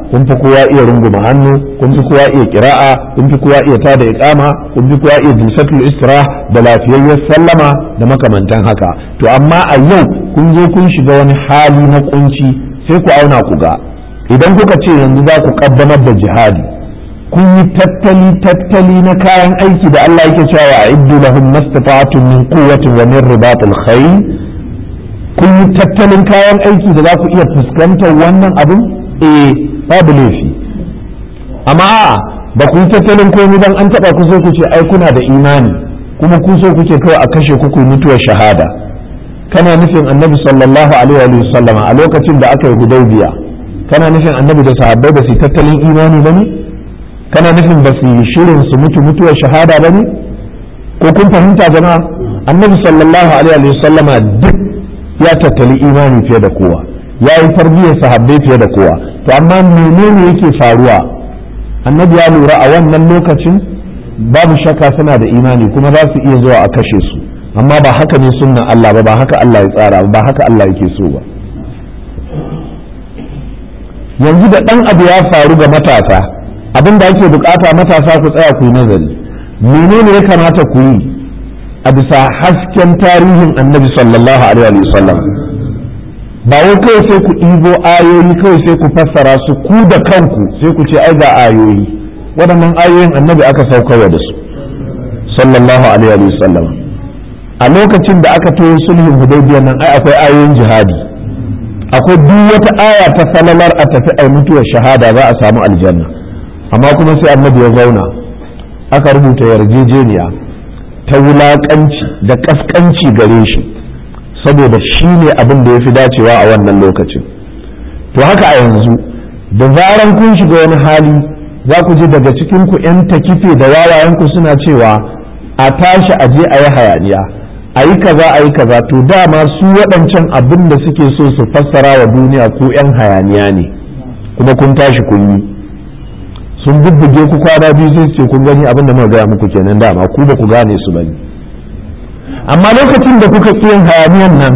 Speaker 1: kun fi kowa iya runguma hannu kun fi kowa iya kira'a kun fi kowa iya tada iqama kun fi kowa iya jinsatul istirah da lafiyayyar sallama da makamantan haka to amma a yau kun zo kun shiga wani hali na kunci sai ku auna ku ga idan kuka ce yanzu za ku kaddamar da jihadi kun yi tattali tattali na kayan aiki da Allah yake cewa a iddu lahum mastata'atun min quwwatin wa min ribatil khayl kun yi tattalin kayan aiki da za ku iya fuskantar wannan abin eh babu laifi amma ba ku yi tattalin komai dan an taba ku so ku ce ai kuna da imani kuma ku so kuke kawai a kashe ku ku mutuwar shahada kana nufin annabi sallallahu alaihi wa sallama a lokacin da aka yi hudaybiya kana nufin annabi da sahabbai ba su tattalin imani ba ne kana nufin ba su yi shirin su mutu mutuwar shahada ba ne ko kun fahimta jama'a annabi sallallahu alaihi wa sallama duk ya tattali imani fiye da kowa ya yi tarbiyyar sahabbai fiye da kowa to amma menene yake faruwa annabi ya lura a wannan lokacin babu shakka suna da imani kuma za su iya zuwa a kashe su amma ba haka ne sunnan Allah ba ba haka Allah ya tsara ba haka Allah yake so ba yanzu da ɗan abu ya faru ga matasa abin da ake bukata matasa ku tsaya ku yi nazari menene ya kamata ku yi a bisa hasken tarihin annabi sallallahu alaihi wasallam ba wai kawai sai ku ɗibo ayoyi kawai sai ku fassara su ku da kanku sai ku ce ai ga ayoyi waɗannan ayoyin annabi aka saukarwa da su sallallahu alaihi wasallam a lokacin da aka toyo sulhun hudaybiyar nan ai akwai ayoyin jihadi akwai duk wata aya ta falalar a tafi a mutuwar shahada za a samu aljanna amma kuma sai annabi ya zauna aka rubuta yarjejeniya ta wulaƙanci da ƙasƙanci gare shi saboda shi ne abin da ya fi dacewa a wannan lokacin to haka a yanzu da zaran kun shiga wani hali za ku ji daga cikin ku 'yan takife da wawayenku suna cewa a tashi a je a yi hayaniya a yi kaza a yi kaza to dama su waɗancan abin da suke so su fassara wa duniya ko 'yan hayaniya ne kuma kun tashi kun yi sun bubbuge ku kwana biyu sai ce kun gani abin da muka gaya muku kenan dama ku ba ku gane su bane amma lokacin da kuka ƙi yin hayaniyan nan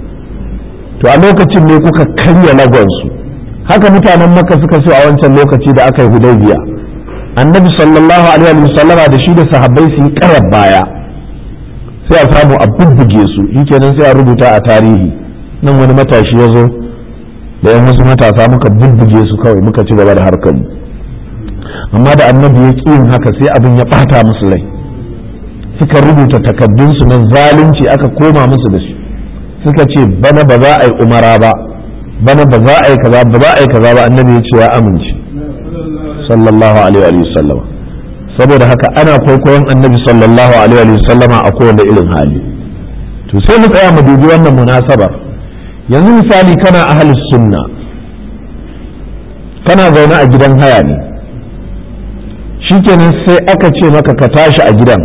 Speaker 1: to a lokacin ne kuka karya lagonsu haka mutanen maka suka so a wancan lokaci da aka yi hudaybiya annabi sallallahu alaihi wa sallama da shi da sahabbai su yi karar baya sai a samu a bubbuge su shikenan sai a rubuta a tarihi nan wani matashi ya zo da yan wasu matasa muka bubbuge su kawai muka ci gaba da harkar mu amma da annabi ya ƙi yin haka sai abin ya ɓata musu rai suka rubuta takaddunsu na zalunci aka koma musu da shi suka ce bana ba za a yi umara ba bana ba za a yi kaza ba za a yi kaza ba annabi ya ce ya amince sallallahu alaihi wa sallam saboda haka ana kwaikwayon annabi sallallahu alaihi wa sallama a kowane irin hali to sai mu tsaya mu dubi wannan munasabar yanzu misali kana ahlus sunna kana zaune a gidan haya ne shikenan sai aka ce maka ka tashi a gidan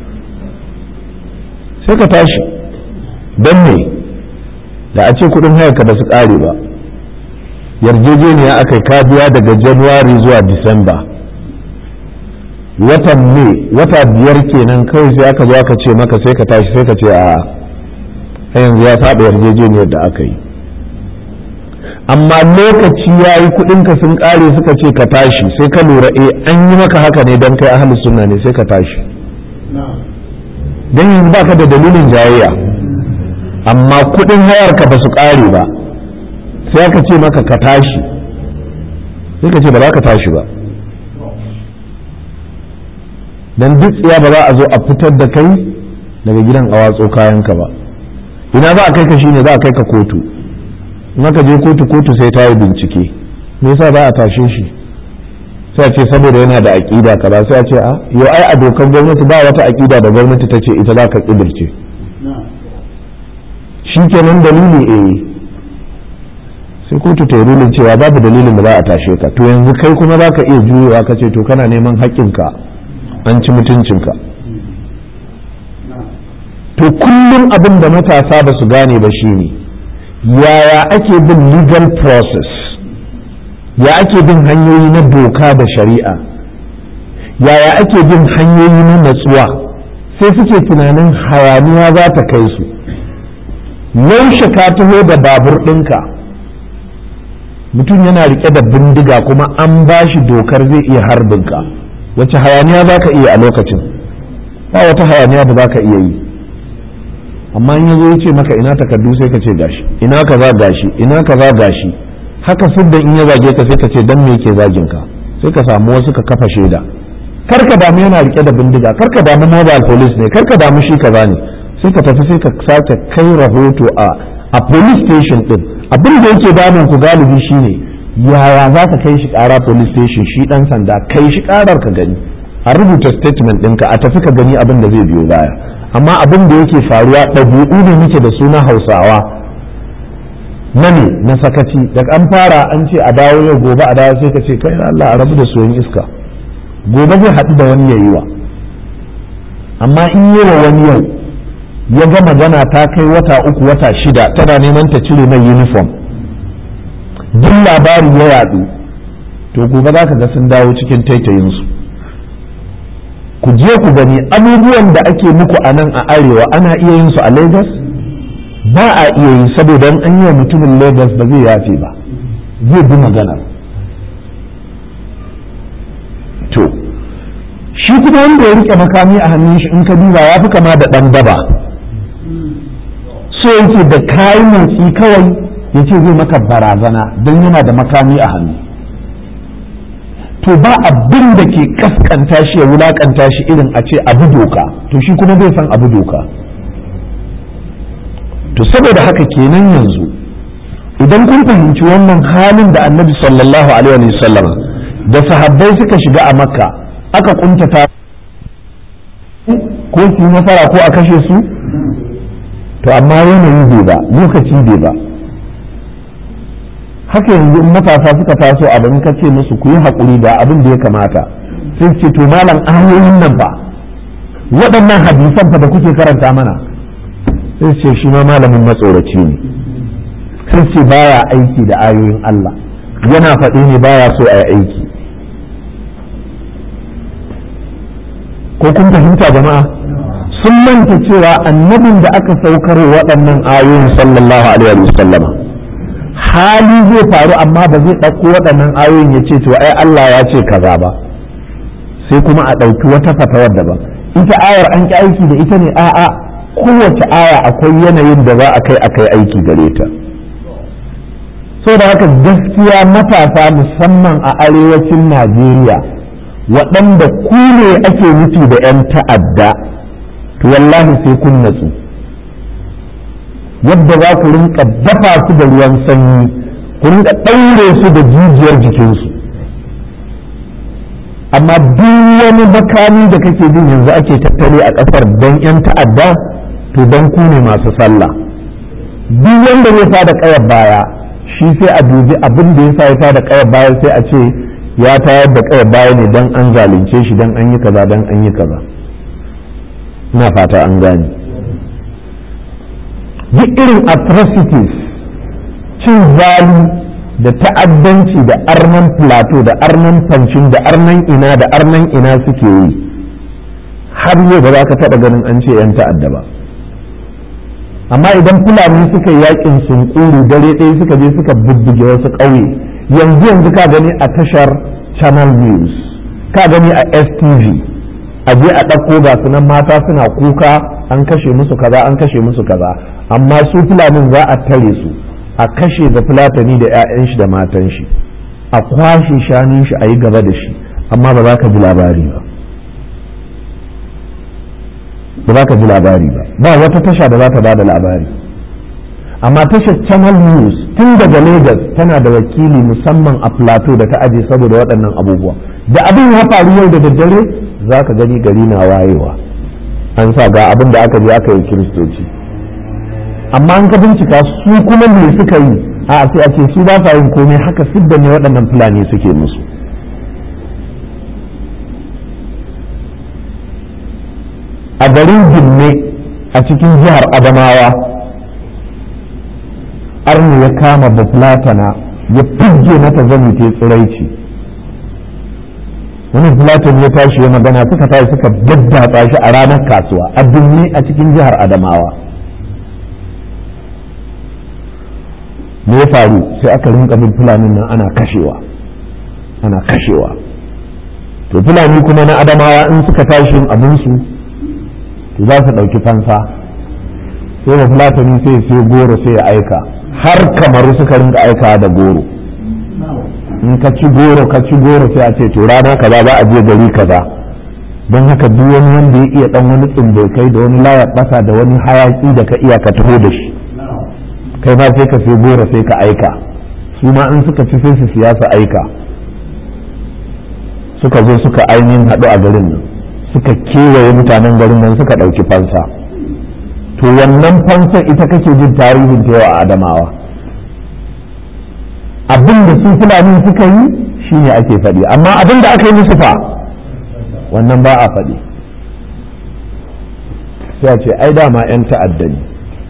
Speaker 1: sai ka tashi don me da a ce kudin hayarka ba su kare ba yarjejeniya aka yi biya daga januwari zuwa disamba watan me wata biyar kenan kawai sai aka zo aka ce maka sai ka tashi sai ka ce a yanzu ya saba yarjejeniyar da aka yi amma lokaci ya yi kudinka sun kare suka ce ka tashi sai ka lura eh an yi maka haka ne don kai ahli sunna ne sai ka tashi don yanzu baka da dalilin jayayya amma kudin hayarka ba su kare ba sai aka ce maka ka tashi sai ka ce ba za ka tashi ba don duk tsiya ba za a zo a fitar da kai daga gidan a watso kayanka ba ina za a kai ka shine za a kai ka kotu in aka je kotu kotu sai ta yi bincike me yasa za a tashe shi sai a ce saboda yana da aƙida kaza sai a ce a yo ai a dokar gwamnati ba wata aƙida da gwamnati ta ce ita za ka ƙidirce shi kenan dalili eh sai kotu ta yi rulin cewa babu dalilin da za a tashe ka to yanzu kai kuma za ka iya juyowa ka ce to kana neman haƙƙinka an ci mutuncinka to kullum abin da matasa ba su gane ba shine yaya ake bin legal process ya ake bin hanyoyi na doka da shari'a yaya ake bin hanyoyi na natsuwa sai suke tunanin hayaniya za ta kai su. 'yaushe ka taho da babur ɗinka mutum yana rike da bindiga kuma an ba shi dokar zai iya harbinka wace hayaniya za ka iya a lokacin ba wata hayaniya da za ka iya yi amma in yazo ya ce maka ina takardu sai ka ce gashi ina ka za gashi ina ka za gashi haka siddan in ya zage ka sai ka ce dan me yake zagin ka sai ka samu wasu ka kafa shaida kar ka damu yana rike da bindiga kar ka damu mobile police ne kar ka damu shi kaza ne sai ka tafi sai ka sake kai rahoto a a police station din abin da yake damun ku galibi shine yaya za ka kai shi kara police station shi dan sanda kai shi karar ka gani a rubuta statement ɗinka a tafi ka gani abin da zai biyo baya amma abin da yake faruwa ɗabi'u ne muke da suna hausawa na ne na sakaci daga an fara an ce a dawo yau gobe a dawo sai ka ce kai Allah a rabu da soyin iska gobe zai haɗu da wani yayi wa amma in yi wa wani yau ya ga magana ta kai wata uku wata shida tana neman ta cire mai uniform duk labari ya yadu to gobe za ka ga sun dawo cikin taitayinsu ku je ku gani abubuwan da ake muku a nan a arewa ana iya yin su a lagos ba a iya yi saboda an yi wa mutumin lagos ba zai yafe ba zai bi magana to shi kuma wanda ya rike makami a hannun shi in ka duba ya fi kama da ɗan daba so yake da kayi motsi kawai ya ce zai maka barazana don yana da makami a hannu to ba abin da ke kaskanta shi ya wulakanta shi irin a ce abu doka to shi kuma zai san abu doka to saboda haka kenan yanzu idan kun fahimci wannan halin da annabi sallallahu alaihi wasallam da sahabbai suka shiga a makka aka kuntata ko su yi nasara ko a kashe su to amma yanayi bai ba lokaci bai ba haka yanzu in matasa suka taso abin ka ce musu ku yi haƙuri da abin da ya kamata sai ce to malam ayoyin nan ba waɗannan hadisan fa da kuke karanta mana sai ce shi ma malamin matsoraci ne sai ce baya aiki da ayoyin Allah yana faɗi ne baya so a yi aiki ko kun fahimta jama'a sun manta cewa annabin da aka saukar waɗannan ayoyin sallallahu alaihi wa sallama hali zai faru amma ba zai ɗauko waɗannan ayoyin ya ce to ai Allah ya ce kaza ba sai kuma a ɗauki wata fatawar daban ita ayar an ki aiki da ita ne a'a kowace aya akwai yanayin da za a kai a kai aiki gare ta so da haka gaskiya matasa musamman a arewacin Najeriya waɗanda ku ne ake nufi da 'yan ta'adda to wallahi sai kun natsu yadda za ku rinka dafa su da ruwan sanyi ku rinka ɗaure su da jijiyar jikinsu amma duk wani makami da kake jin yanzu ake tattale a ƙasar don 'yan ta'adda to don ku ne masu sallah duk wanda zai fada ƙayar baya shi sai a dubi abin da ya sa ya fada ƙayar baya sai a ce ya tayar da ƙayar baya ne don an zalunce shi don an yi kaza don an yi kaza ina fata an gane duk irin atrocities cin zali da ta'addanci da arnan plateau da arnan fancin da arnan ina da arnan ina suke yi har yau ba za ka taɓa ganin an ce 'yan ta'adda ba amma idan fulani suka yi yakin sunkuru dare ɗaya suka je suka bubbuge wasu ƙauye yanzu yanzu ka gani a tashar channel news ka gani a stv a je a ɗauko ga sunan mata suna kuka an kashe musu kaza an kashe musu kaza amma su fulanin za a tare su a kashe da fulatani da 'ya'yan shi da matan shi a kwashe shanun shi a yi gaba da shi amma ba za ka ji labari ba ba za ka ji labari ba ba wata tasha da za ta ba da labari amma tashar channel news tun daga lagos tana da wakili musamman a plateau da ta aje saboda waɗannan abubuwa da abin ya faru yau da daddare za ka gani gari na wayewa an sa ga abin da aka je aka yi kiristoci amma an ka bincika su kuma me suka yi a sai a ce su ba sa yin komai haka sidda ne waɗannan fulani suke musu a garin ginne a cikin jihar adamawa arni ya kama bafulatana ya fige mata zani ta tsiraici wani fulatan ya tashi ya magana suka tashi suka daddatsa shi a ranar kasuwa a binne a cikin jihar adamawa me ya faru sai aka rinka bin fulanin nan ana kashewa ana kashewa to fulani kuma na adamawa in suka tashi abinsu to za su ɗauki fansa sai da fulatani sai sai goro sai ya aika har kamaru suka rinka aika da goro in ka ci goro ka ci goro sai a ce to rana kaza za a je gari kaza don haka duk wani wanda ya iya dan wani tsumbokai da wani layar basa da wani hayaki da ka iya ka taho da shi kai ma sai ka sai goro sai ka aika su ma in suka ci sai su siya su aika suka zo suka ainihin haɗu a garin nan suka kewaye mutanen garin nan suka ɗauki fansa to wannan fansar ita kake jin tarihin ta yawa a adamawa abin da su fulani suka yi shine ake faɗi amma abin da aka yi musu fa wannan ba a faɗi sai a ce ai dama 'yan ta'adda ne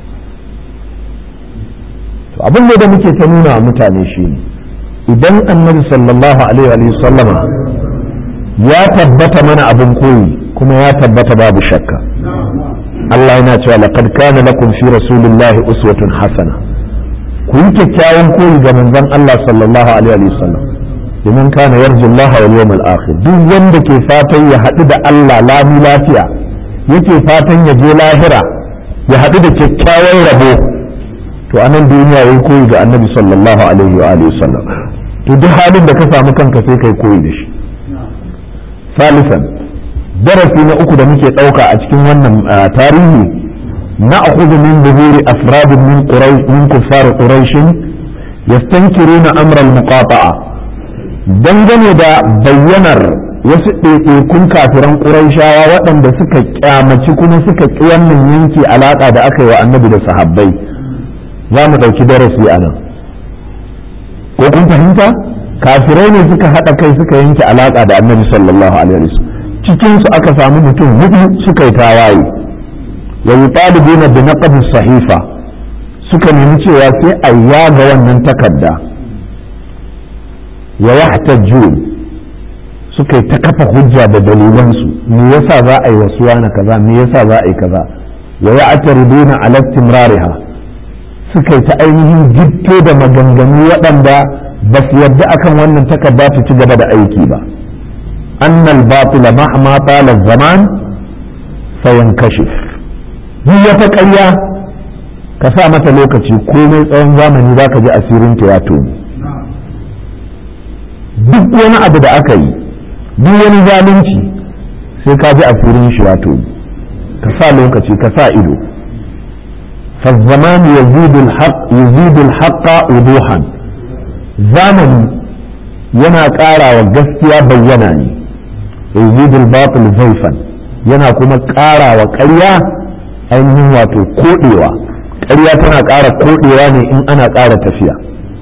Speaker 1: to abin da muke ta nuna wa mutane shi ne idan annabi sallallahu alaihi wa sallama ya tabbata mana abin koyi kuma ya tabbata babu shakka Allah yana cewa laqad kana lakum fi rasulillahi uswatun hasana ku yi kyakkyawan koyi ga manzon Allah sallallahu alaihi wa sallam liman kana yarju Allah wal yawmal akhir duk wanda ke fatan ya haɗu da Allah lami lafiya yake fatan ya je lahira ya haɗu da kyakkyawan rabo to anan duniya yayi koyi ga annabi sallallahu alaihi wa alihi sallam to duk halin da ka samu kanka sai kai koyi da shi salisan darasi na uku da muke ɗauka a cikin wannan tarihi نأخذ من ظهور أفراد من قريش من كفار قريش يستنكرون أمر المقاطعة dangane da bayyanar wasu ɗaiɗaikun kafiran ƙuraishawa waɗanda suka kyamaci kuma suka ƙi wannan yanki alaƙa da aka yi wa annabi da sahabbai za mu ɗauki darasi a nan ko kun fahimta kafirai ne suka haɗa kai suka yanke alaƙa da annabi sallallahu alaihi wasallam cikinsu aka samu mutum hudu suka yi tawaye wa yutalibuna bi naqd sahifa suka nemi cewa sai a yaga wannan takarda wa yahtajun suka yi ta kafa hujja da dalilansu me yasa za a yi wasu na kaza me yasa za a yi kaza wa ya'tariduna ala istimrariha suka yi ta ainihin gitto da maganganu waɗanda ba su yarda akan wannan takarda ta ci gaba da aiki ba annal batila mahma tala zaman sayankashif duk wata ƙarya ka sa mata lokaci komai tsawon zamani za ka ji asirin ta ya toni duk wani abu da aka yi duk wani zalunci sai ka ji asirin shi ya toni ka sa lokaci ka sa ido فالزمان يزيد الحق يزيد الحق وضوحا zamani yana ƙara wa gaskiya bayyana ne yazidul batil zaifan yana kuma ƙara wa ƙarya ainihin wato koɗewa ƙarya tana ƙara koɗewa ne in ana ƙara tafiya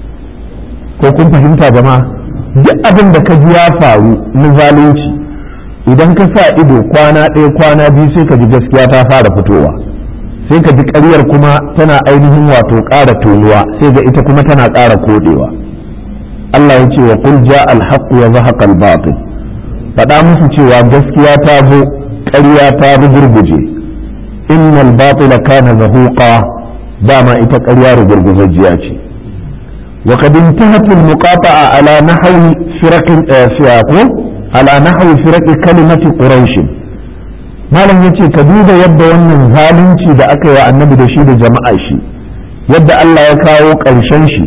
Speaker 1: ko kun fahimta jama'a duk abin da ka ji ya faru na zalunci idan ka sa ido kwana ɗaya kwana biyu sai ka ji gaskiya ta fara fitowa sai ka ji ƙaryar kuma tana ainihin wato ƙara tonuwa sai ga ita kuma tana ƙara koɗewa Allah ya ce wa qul ja al-haqq wa zahaqa al-batil faɗa musu cewa gaskiya ta zo ƙarya ta rugurguje innal batila kana zahuqa dama ita ƙarya rugurguzajjiya ce wa qad intahat al-muqata'a ala nahwi firaq fiaqu ala nahwi firaq kalimati quraish malam yace ka duba yadda wannan zalunci da aka yi wa annabi da shi da jama'a shi yadda Allah ya kawo ƙarshen shi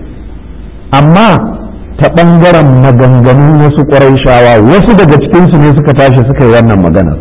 Speaker 1: amma ta ɓangaren maganganun wasu ƙwarai wasu daga cikinsu ne suka tashi suka yi wannan magana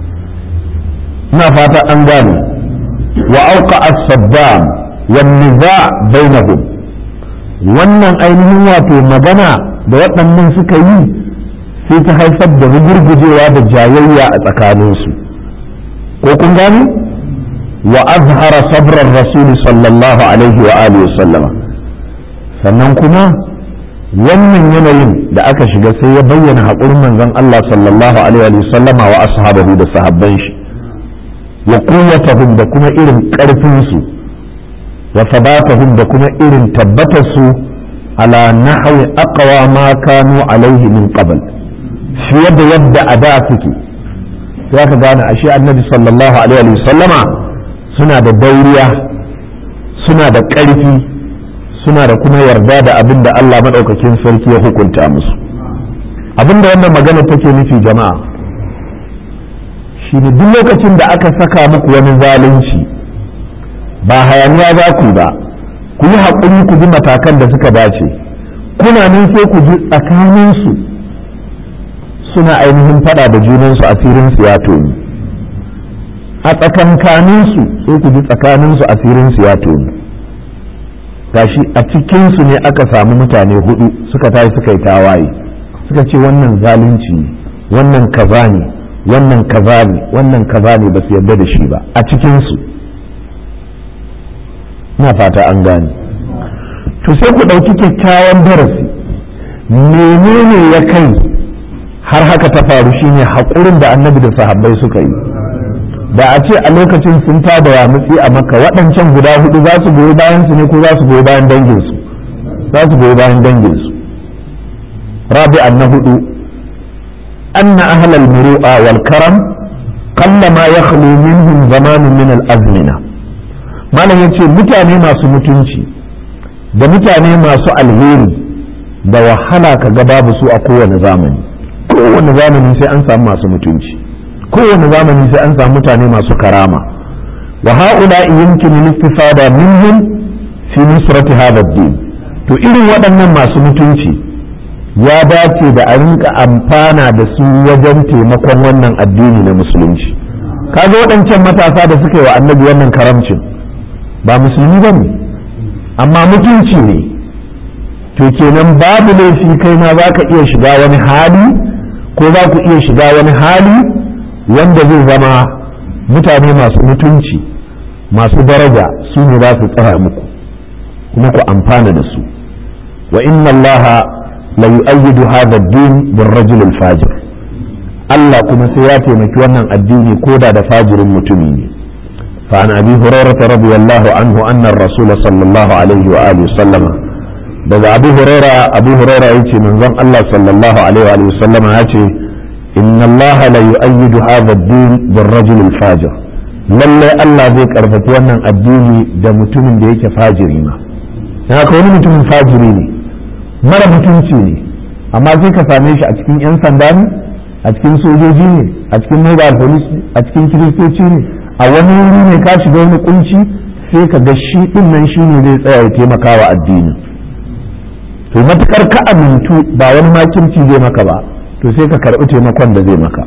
Speaker 1: ina fata an gane wa auka as-saddam wan niza bainahum wannan ainihin wato magana da waɗannan suka yi sai ta haifar da rugurgujewa da jayayya a tsakaninsu ko kun gane wa azhara sabrar rasul sallallahu alaihi wa alihi wa sallama sannan kuma wannan yanayin da aka shiga sai ya bayyana haƙurin manzon Allah sallallahu alaihi wa sallama wa ashabahu da sahabban shi wa quwwatahum da kuma irin ƙarfin su wa sabatahum da kuma irin tabbatar su ala nahwi aqwa ma kanu alaihi min qabl fiye da yadda a da suke sai ka gane ashe annabi sallallahu alaihi wa sallama suna da dauriya suna da ƙarfi suna da kuma yarda da abin da Allah maɗaukakin sarki ya hukunta musu abin da wannan magana take nufi jama'a shi ne duk lokacin da aka saka muku wani zalunci ba hayaniya za ku ba ku yi haƙuri ku bi matakan da suka dace kuna nan sai ku ji tsakaninsu suna ainihin faɗa da junansu asirinsu ya toni a tsakankaninsu sai ku ji tsakaninsu asirinsu ya toni gashi a cikinsu ne aka samu mutane hudu suka tashi suka yi tawaye suka ce wannan zalunci ne wannan kaza ne wannan kaza ne wannan kaza ne ba su yarda da shi ba a cikinsu na fata an gane to sai ku ɗauki kyakkyawan darasi menene ya kai har haka ta faru shine haƙurin da annabi da sahabbai suka yi da a ce a lokacin sun tada ya mutsi a maka waɗancan guda hudu za su goyi bayan su ne ko za su goyi bayan danginsu za su goyi bayan danginsu rabi'an na hudu anna ahlal muru'a wal karam qallama yakhlu minhum zamanun min al azmina malam yace mutane masu mutunci da mutane masu alheri da wahala ka ga babu su a kowane zamani kowane zamani sai an samu masu mutunci kowane zamani sai an samu mutane masu karama wa haula yumkinu al-istifada minhum fi nusrati hadha ad-din to irin waɗannan masu mutunci ya dace da a rinka amfana da su wajen taimakon wannan addini na musulunci kaga waɗancan matasa da suka yi wa annabi wannan karamcin ba musulmi ba ne amma mutunci ne to kenan babu laifi kai ma za ka iya shiga wani hali ko za ku iya shiga wani hali wanda zai zama mutane masu mutunci masu daraja su ne za su tsaya muku kuma ku amfana da su wa inna allaha la yu'ayyidu hadha ad-din bir rajul al-fajir Allah kuma sai ya taimaki wannan addini koda da fajirin mutumi ne fa an abi hurairah radiyallahu anhu anna ar-rasul sallallahu alaihi wa alihi sallama daga abu hurairah abu hurairah yace manzon Allah sallallahu alaihi wa sallama yace inna Allah la yu'ayyidu hadha ad-din bir rajul al-fajir lalle Allah zai karfafi wannan addini da mutumin da yake fajiri ma haka wani mutumin fajiri ne mara mutunci ne amma sai ka same shi a cikin 'yan sanda ne a cikin sojoji ne a cikin mobile police ne a cikin kiristoci ne a wani wuri ne ka shiga wani kunci sai ka ga shi din nan shi ne zai tsaya ya taimaka wa addini to matukar ka amintu ba wani makirci zai maka ba to sai ka karbi taimakon da zai maka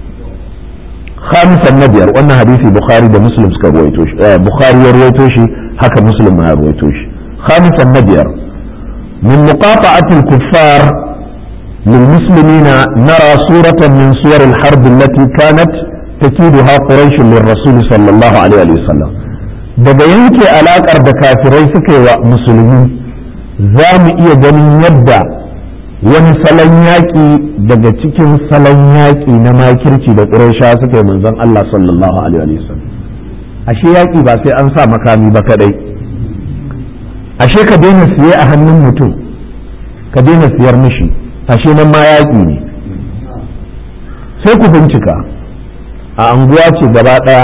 Speaker 1: khamisan na biyar wannan hadisi bukhari da muslim suka ruwaito shi bukhari ya ruwaito shi haka muslim ma ya ruwaito shi khamisan na biyar من مقاطعة الكفار للمسلمين نرى صورة من صور الحرب التي كانت تكيدها قريش للرسول صلى الله عليه وسلم daga yanke alaƙar da kafirai suka yi wa musulmi za mu iya ganin yadda wani salon yaƙi daga cikin salon yaƙi na makirci da ƙuraisha suka yi manzon Allah sallallahu alaihi wasallam ashe yaƙi ba sai an sa makami ba kadai ashe ka daina siye a hannun mutum ka daina siyar mishi ashe nan ma yaƙi ne sai ku bincika a anguwa ce gaba ɗaya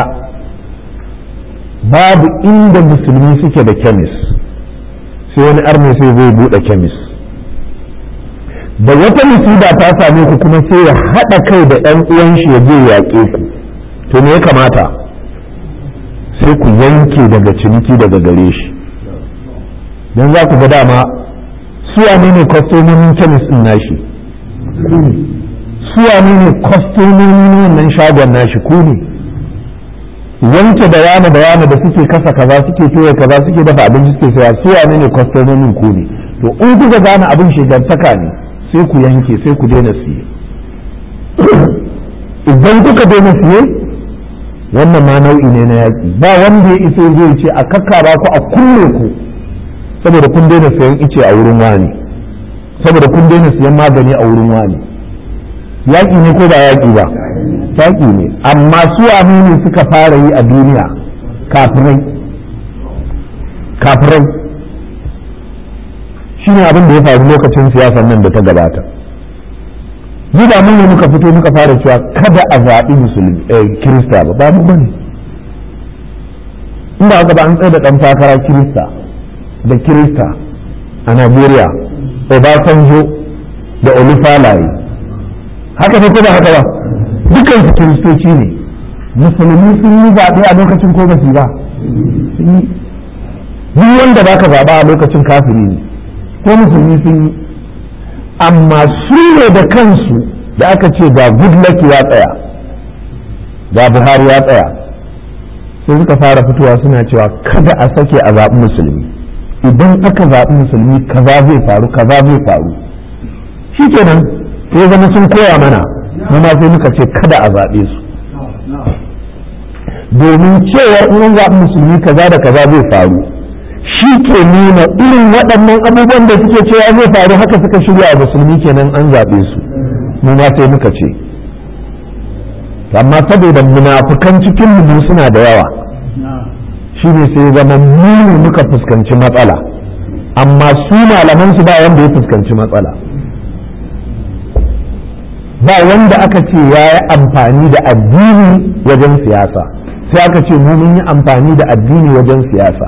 Speaker 1: babu inda musulmi suke da kemis sai wani arme sai zai buɗe kemis da wata musiba ta same ku kuma sai ya haɗa kai da ɗan uwan shi ya je yaƙe ku to me ya kamata sai ku yanke daga ciniki daga gare shi don za ku ga dama suwa ne ne kwastomomin kemis ɗin nashi suwa ne ne kwastomomin wannan shagon nashi ku ne wanke da yana da yana da suke kasa kaza suke toye kaza suke dafa abinci suke saya suwa ne ne kwastomomin ku ne to in kuka gane abin shigantaka ne sai ku yanke sai ku daina siye idan kuka daina siye wannan ma nau'i ne na yaƙi ba wanda ya iso zai ce a kakkaba ku a kulle ku saboda kun daina sayan ice a wurin wani saboda kun daina sayan magani a wurin wani yaƙi ne ko ba yaƙi ba yaƙi ne amma su ne suka fara yi a duniya kafirai kafirai shi ne abin da ya faru lokacin siyasan nan da ta gabata mu ba mun ne muka fito muka fara cewa kada a zaɓi musulmi kirista ba ba mu bane in ba haka ba an tsaye da ɗan takara kirista da kirista a najeriya obasanjo da olufalaye haka ne ko ba haka ba dukkan su kiristoci ne musulmi sun yi zaɓe a lokacin ko ba su ba sun yi duk wanda ba ka zaɓa a lokacin kafiri ne ko musulmi sun yi amma su ne da kansu da aka ce ga goodluck ya tsaya ga buhari ya tsaya sai suka fara fitowa suna cewa kada a sake a zaɓi musulmi idan aka zaɓi musulmi kaza zai faru kaza zai faru shi kenan sai zama sun koya mana mu ma sai muka ce kada a zaɓe su domin cewar in zaɓi musulmi kaza da kaza zai faru shi ke nuna irin waɗannan abubuwan da suke cewa zai faru haka suka shirya a musulmi kenan an zaɓe su mu ma sai muka ce amma saboda munafukan cikin mu suna da yawa shi ne sai zama mu muka fuskanci matsala amma su malaman su ba wanda ya fuskanci matsala ba wanda aka ce ya yi amfani da addini wajen siyasa sai aka ce mu mun yi amfani da addini wajen siyasa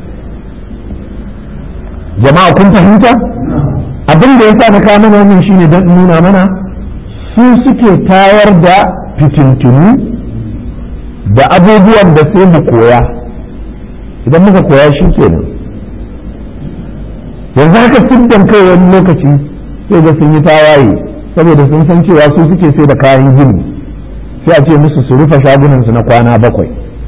Speaker 1: jama'a kun fahimta abin da ya sa na kawo mana wannan shine don nuna mana su suke tayar da fitintunu da abubuwan da sai mu koya idan muka koya shi kenan yanzu haka siddan kai wani lokaci sai ga sun yi tawaye saboda sun san cewa su suke sai da kayan gini sai a ce musu su rufe shagunansu na kwana bakwai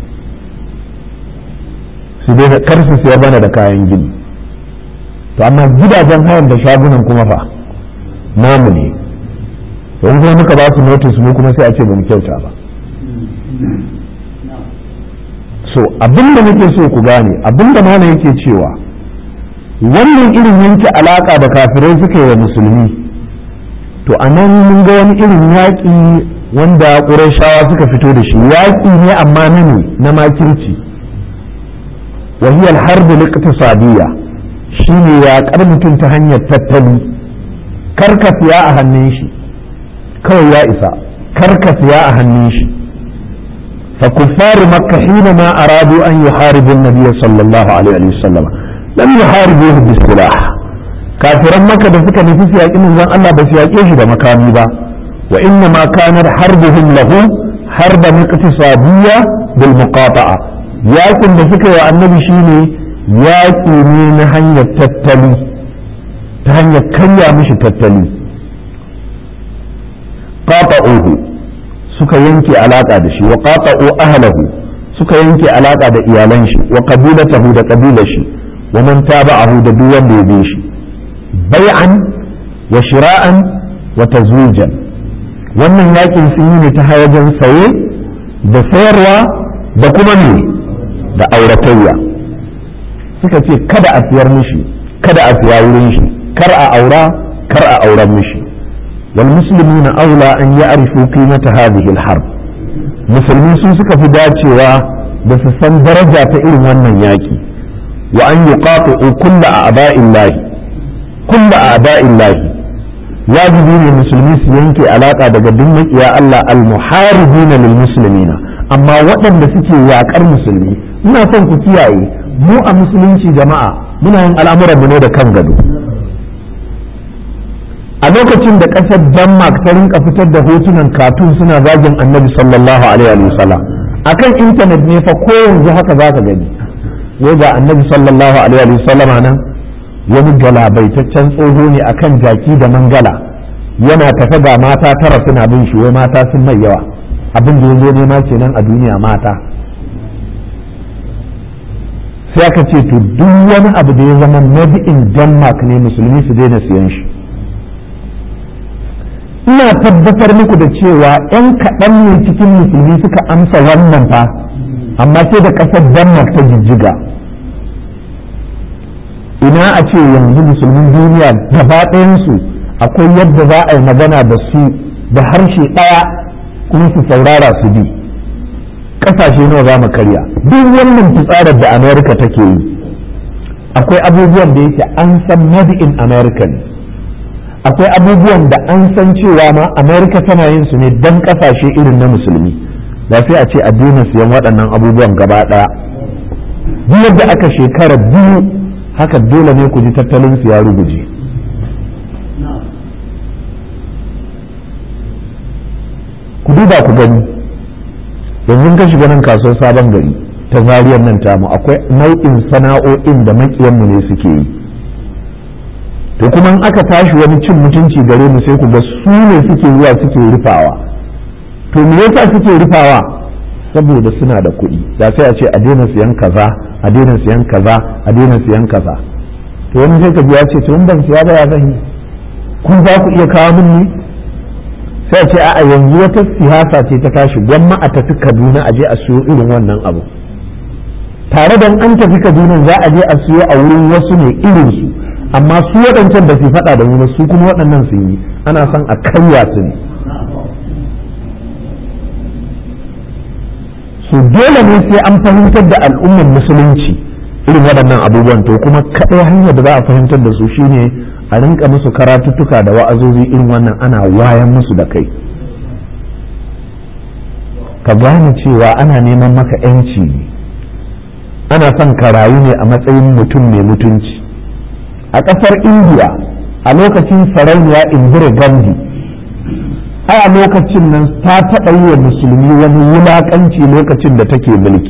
Speaker 1: su dai kar su siya bana da kayan gini to amma gidajen hayan da shagunan kuma fa namu ne to in kuma muka ba su notice mu kuma sai a ce ba mu kyauta ba so abinda nake so ku gane abinda mana yake cewa wannan irin yanke alaka da kafirai suka yi wa musulmi to a nan mun ga wani irin yaƙi wanda ƙurashawa suka fito da shi yaƙi ne amma na ne na makirci wahiyar harbi liqtisadiyya shine yaƙar mutum ta hanyar tattali karka siya a hannun shi kawai ya isa karka siya a hannun shi fa kuffaru makka hina ma aradu an yuharibu an-nabiy sallallahu alaihi wasallam lam yuharibuhu bisilah kafiran maka da suka nufi su yaƙi manzon Allah ba su yaƙe shi da makami ba wa inna ma kanar harbuhum lahu harba iqtisadiyya bil muqata'a yaƙin da suka yi wa annabi shine yaƙi ne na hanyar tattali ta hanyar karya mishi tattali qata'uhu suka yanke alaka da shi wa qata'u ahlahu suka yanke alaka da iyalan shi wa qabilatahu da qabilar shi wa man taba'ahu da duk wanda ya bi shi bai'an wa shira'an wa tazwijan wannan yakin sun yi ne ta wajen saye da sayarwa da kuma ne da auratayya suka ce kada a siyar mishi kada a siya wurin shi kar a aura kar a auren mishi wal muslimuna aula an ya'rifu qimata hadhihi al harb musulmi sun suka fi dacewa da su san daraja ta irin wannan yaki wa an yuqatu kullu a'da'illahi kulla a'da'illahi wajibi ne musulmi su yanke alaka daga duk makiya Allah al-muharibina lil muslimina amma waɗanda suke yakar musulmi ina son ku kiyaye mu a musulunci jama'a muna yin al'amuran mu ne da kan gado a lokacin da ƙasar Denmark ta rinka fitar da hotunan katun suna zagin annabi sallallahu alaihi wa sallam akan intanet ne fa ko yanzu haka za ka gani wai ga annabi sallallahu alaihi wa sallam nan wani galabaitaccen tsoho ne akan jaki da mangala yana tafe ga mata tara suna bin shi wai mata sun mai yawa abin da yanzu nema kenan a duniya mata sai aka ce to duk wani abu da ya zama made in denmark ne musulmi su daina siyan shi ina tabbatar muku da cewa 'yan kaɗan ne cikin musulmi suka amsa wannan fa amma sai da ƙasar denmark ta jijjiga ina a ce yanzu musulmin duniya gaba ɗayansu akwai yadda za a yi magana da su da harshe ɗaya kuma su saurara su bi ƙasashe nawa za mu karya duk wannan fitsarar da amerika take yi akwai abubuwan da yake an san made in america ne akwai abubuwan da an san cewa ma amerika tana yin su ne don ƙasashe irin na musulmi ba sai a ce a daina siyan waɗannan abubuwan gaba ɗaya duk yadda aka shekara biyu haka dole ne ku ji tattalin su ya ruguje ku duba ku gani yanzu ka shiga nan kasuwar sabon gari ta zariyar nan tamu akwai nau'in sana'o'in da makiyanmu ne suke yi to kuma in aka tashi wani cin mutunci gare mu sai ku ga su ne suke zuwa suke rufawa to me yasa suke rufawa saboda suna da kuɗi da sai a ce a daina siyan kaza a daina siyan kaza a daina siyan kaza to wani sai ka ji ya ce to ban siya ba ya zan yi kun za ku iya kawo min ne sai a ce a'a yanzu wata siyasa ce ta tashi gwamma a tafi Kaduna a je a siyo irin wannan abu tare da an tafi Kaduna za a je a siyo a wurin wasu ne irin su amma su waɗancan ba su faɗa da mu ba su kuma waɗannan sun yi ana son a karya su ne su dole ne sai an fahimtar da al'ummar musulunci irin waɗannan abubuwan to kuma kaɗai hanyar da za a fahimtar da su shine a rinka musu karatuttuka da wa'azozi irin wannan ana wayan musu da kai ka gane cewa ana neman maka 'yanci ne ana son ka rayu ne a matsayin mutum mai mutunci a ƙasar indiya a lokacin sarauniya indira gandhi ai a lokacin nan ta taɓa yi wa musulmi wani wulaƙanci lokacin da take mulki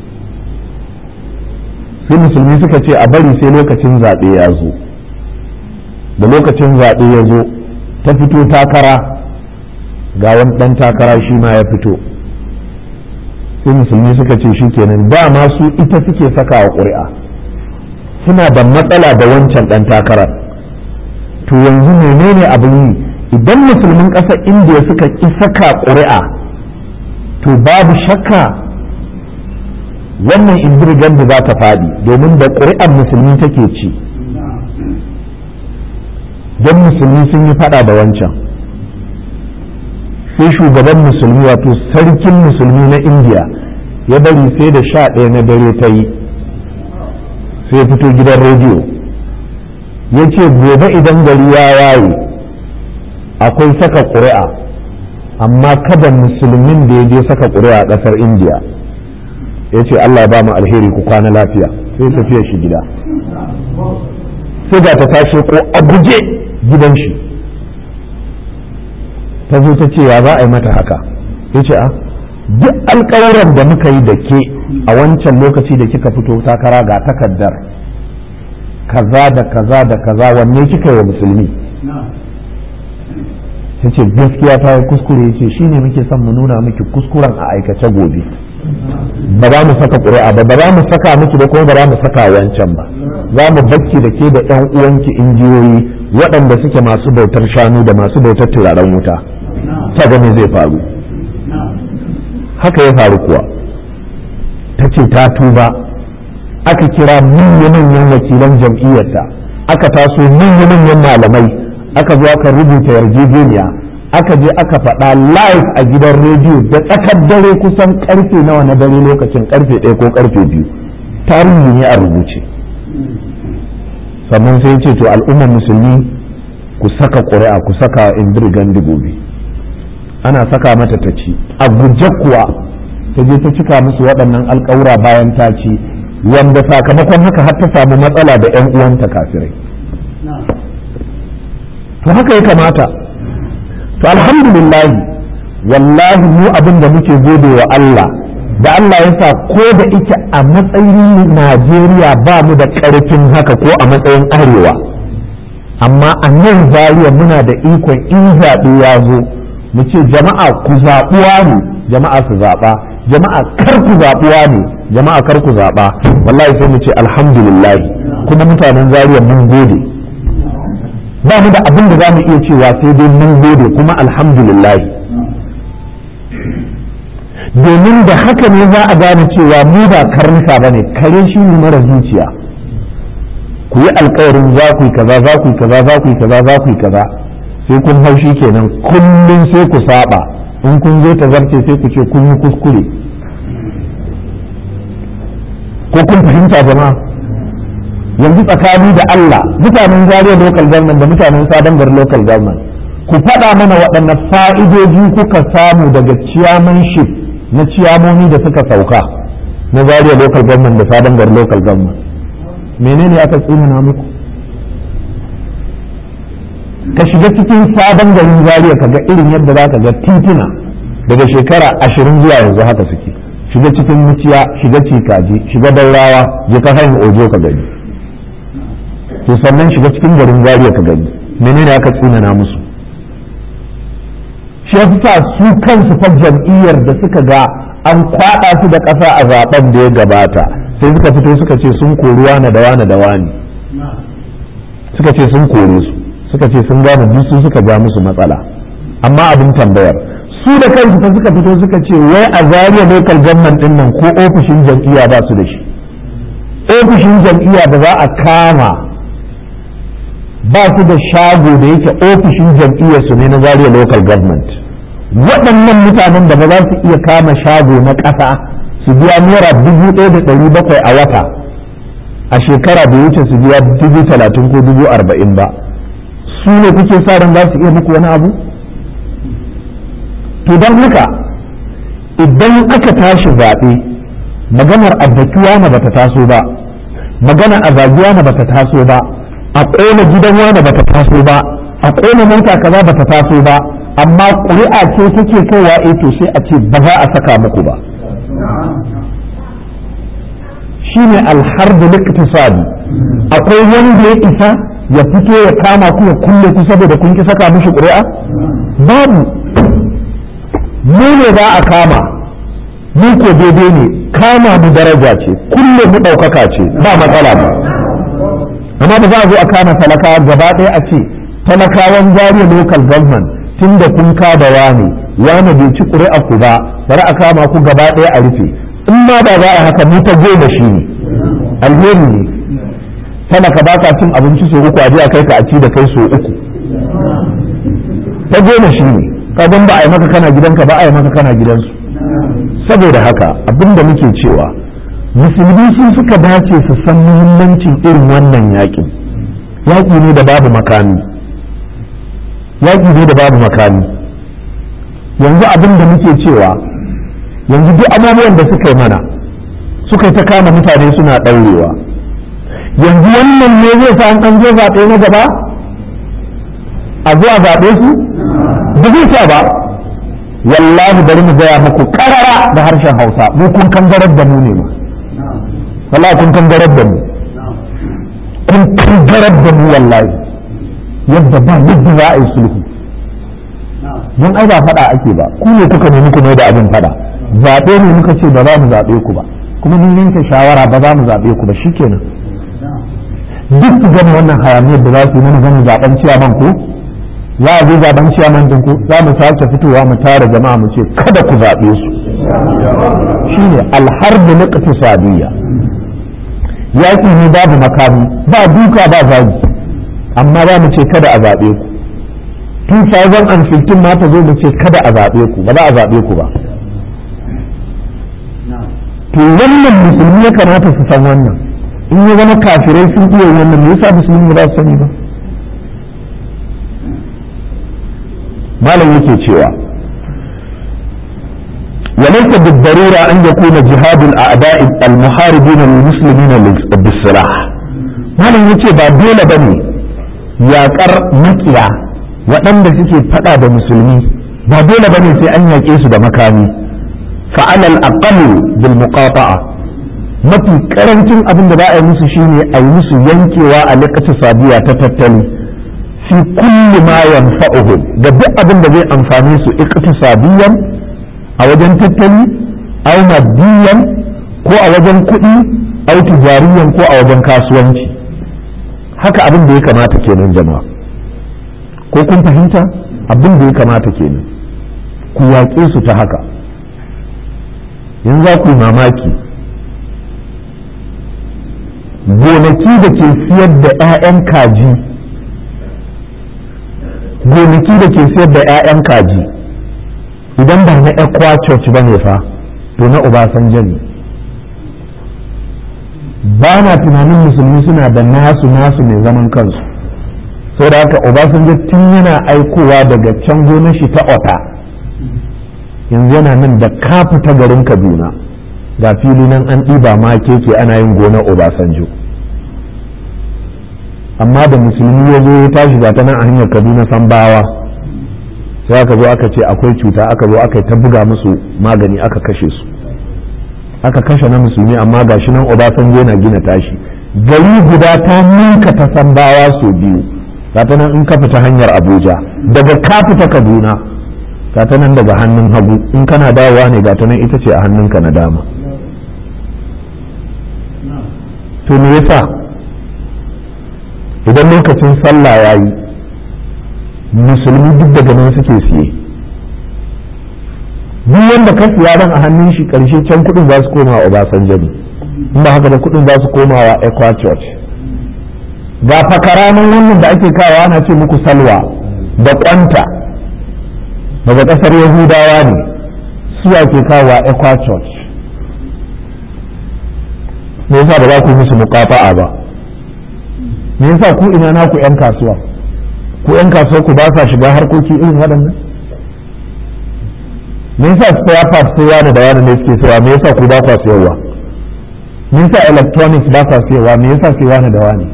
Speaker 1: sai musulmi suka ce a bari sai lokacin zaɓe ya zo da lokacin zaɓe ya zo ta fito takara ga wani ɗan takara shi ma ya fito sai musulmi suka ce shi kenan dama su ita suke saka wa ƙuri'a suna da matsala da wancan ɗan takarar to yanzu menene abin yi idan musulmin ƙasar indiya suka ƙi saka ƙuri'a to babu shakka wannan indirgan da za ta faɗi domin da ƙuri'ar musulmi take ci don musulmi sun yi faɗa da wancan sai shugaban musulmi wato sarkin musulmi na indiya ya bari sai da sha ɗaya na dare ta yi sai fito gidan rediyo ya ce gobe idan gari ya waye akwai saka ƙuri'a amma kada musulmin da ya je saka ƙuri'a a ƙasar indiya ya ce allah ba mu alheri ku kwana lafiya sai tafiya shi gida sai ga ta tashi ko a guje gidan shi ta zo ta ce ya za a yi mata haka ya ce a duk alkawuran da muka yi da ke a wancan lokaci da kika fito takara ga takaddar kaza da kaza da kaza wanne kika yi wa musulmi ta ce gaskiya ta yi kuskure ce shi ne muke son mu nuna miki kuskuren a aikace gobe ba za mu saka ƙuri'a ba ba za mu saka miki da kuma ba za mu saka wancan ba za mu bakki da ke da ƴan uwanki injiyoyi waɗanda suke masu bautar shanu da masu bautar turaren wuta ta gani zai faru haka ya faru kuwa ta ce ta tuba aka kira manya-manyan wakilan jam'iyyarta aka taso manya-manyan malamai aka zo aka rubuta yarjejeniya aka je aka faɗa live a gidan rediyo da tsakar dare kusan karfe nawa na dare lokacin karfe ɗaya ko karfe biyu tarihi ne a rubuce sannan sai ce to al'ummar musulmi ku saka ƙuri'a ku saka indir gandi gobe ana saka mata ta ci a guje kuwa ta je ta cika musu waɗannan alƙawura bayan ta ci wanda sakamakon haka har ta samu matsala da 'yan uwanta kafirai to haka ya kamata to alhamdulillah wallahi mu abin da muke gode wa Allah da Allah ya sa ko da ike a matsayin Najeriya ba mu da ƙarfin haka ko a matsayin arewa amma a nan zariya muna da ikon in zaɓe ya zo mu ce jama'a ku zaɓuwa ne jama'a su zaɓa jama'a kar ku zaɓuwa ne jama'a kar ku zaɓa wallahi sai mu ce alhamdulillah kuma mutanen zariya mun gode ba mu da abin da za mu iya cewa sai dai mun gode kuma alhamdulillah domin da haka ne za a gane cewa mu ba karnuka ba ne kare shi ne mara zuciya ku yi alkawarin za ku yi kaza za ku yi kaza za ku yi kaza za ku yi kaza sai kun haushi kenan kullum sai ku saba in kun zo ta zarce sai ku ce kun yi kuskure ko kun fahimta jama'a yanzu tsakani da Allah mutanen Zaria local government da mutanen Sabon Gari local government ku faɗa mana waɗanne fa'idoji kuka samu daga chairmanship na ciyamomi da suka sauka na Zaria local government da Sabon Gari local government menene aka tsinana muku ka shiga cikin sabon garin zariya ka ga irin yadda za ka ga tituna daga shekara ashirin zuwa yanzu haka suke shiga cikin muciya shiga cikaji shiga daurawa je ka hanyar ojo ka gani to sannan shiga cikin garin zariya ka gani menene aka tsinana musu shi ya sa su kansu fa jam'iyyar da suka ga an kwaɗa su da ƙasa a zaben da ya gabata sai suka fito suka ce sun kori wane da wane da wani suka ce sun kore su suka ce sun gane duk su suka ja musu matsala amma abin tambayar su da kansu fa suka fito suka ce wai a zariya local government din nan ko ofishin jam'iyya ba su da shi ofishin jam'iyya da za a kama ba su da shago da yake ofishin jam'iyyar su ne na zariya local government waɗannan mutanen da ba za su iya kama shago na ƙasa su biya naira dubu ɗaya da ɗari bakwai a wata a shekara bai wuce su biya dubu talatin ko dubu arba'in ba su ne kuke sa ran za su iya muku wani abu to don haka idan aka tashi zaɓe maganar addakiwa na bata taso ba magana a zagiya na bata taso ba a ƙona gidan wani bata taso ba a ƙona mota kaza bata taso ba amma ƙuri'a ce take kaiwa eh to sai a ce ba za a saka muku ba shine alharbu liktisadi akwai wanda ya isa ya fito ya kama ku ya kulle ku saboda kun ki saka mishi ƙuri'a babu mu ne za a kama mu ko daidai ne kama mu daraja ce kulle mu ɗaukaka ce ba matsala ba amma ba za a zo a kama talakawa gaba ɗaya a ce talakawan jariya local government tun da kun ka da wani wani bai ci ƙuri'a ku ba bari a kama ku gaba ɗaya a rufe in ma ba za a haka mu ta goma shi ne alheri ne talaka ba ka cin abinci so uku a je a kai ka a ci da kai so uku ta goma shi ne kagan ba a yi maka kana gidanka ba a yi maka kana gidansu saboda haka abin da muke cewa musulmi sun suka dace su san muhimmancin irin wannan yaƙi yaƙi ne da babu makami yaƙi ne da babu makami yanzu abin da muke cewa yanzu duk abubuwan da suka yi mana suka yi ta kama mutane suna ɗaurewa yanzu wannan ne zai sa an je zaɓe na gaba a zuwa zaɓe su ba zai sa ba wallahi bari mu gaya muku karara da harshen hausa mu kun kangarar da mu ne ma wallahi kun kangarar da mu kun kangarar da mu wallahi yadda ba yadda za a yi sulhu don ai ba faɗa ake ba ku ne kuka nemi ku mai da abin faɗa zaɓe ne muka ce ba za mu zaɓe ku ba kuma mun yanke shawara ba za mu zaɓe ku ba shikenan duk ku gama wannan hayaniyar da za su yi mana gani zaɓen ciyaman ku za a zo zaben ciyaman ɗinku za mu sake fitowa mu tara jama'a mu ce kada ku zaɓe su shine alharbi na ƙafisadiyya yaƙi ne babu makami ba duka ba zagi amma za mu ce kada a zaɓe ku 2015 ma ta zo mu ce kada a zaɓe ku ba za a zaɓe ku ba to wannan musulmi ya kamata su san wannan in ya zama kafirai sun iya wannan me yasa musulmi ba su sani ba malam yake cewa وليس بالضرورة أن يكون جهاد الأعداء المحاربين للمسلمين بالسلاح malam yace ba dole bane yaƙar makiya waɗanda suke faɗa da musulmi ba dole bane sai an yaƙe su da makami fa'alal aqall bil muqata'a mafi karancin abin da za a yi musu shine a yi musu yankewa a lokacin sabiya ta tattali fi kulli ma yanfa'uhum da duk abin da zai amfane su iqtisadiyan a wajen tattali aw maddiyan ko a wajen kuɗi aw tijariyan ko a wajen kasuwanci haka abin da ya kamata kenan jama'a ko kun fahimta abin da ya kamata kenan ku yaƙe su ta haka yanzu za ku yi mamaki gonaki da ke siyar da 'ya'yan kaji gonaki da ke siyar da 'ya'yan kaji idan ba na ekwa church ba ne fa to na obasanjo ne ba na tunanin musulmi suna da nasu nasu mai zaman kansu sau da haka obasanjo tun yana aikowa daga can gonar shi ta ota yanzu yana nan da kafa ta garin kaduna ga fili nan an ɗiba ma keke ana yin gonar obasanjo amma da musulmi ya zo ya tashi ga ta nan a hanyar kaduna sambawa sai aka zo aka ce akwai cuta aka zo aka yi ta buga musu magani aka kashe su aka kashe na musulmi amma ga shi nan obasanjo yana gina tashi gari guda ta ninka ta sambawa sau biyu ta nan in ka fita hanyar abuja daga ka fita kaduna ta nan daga hannun hagu in kana dawowa ne ga ta nan ita ce a hannunka na dama to me yasa idan lokacin sallah ya yi musulmi duk daga nan suke siye duk wanda ka siya ran a hannun shi karshe can kudin za su koma wa obasanjo ne in ba haka da kudin za su koma wa equa church ga fakara nan wannan da ake kawo ana ce muku salwa da kwanta daga kasar yahudawa ne su ake kawo wa equa church me yasa ba za ku musu mukafa'a ba me yasa ku ina naku yan kasuwa ku yan kasuwa ku ba sa shiga harkoki irin waɗannan me yasa spare parts sai yana da yana ne suke sayawa me yasa ku ba kwa sayarwa me yasa electronics ba sa sayarwa me yasa sai yana da wani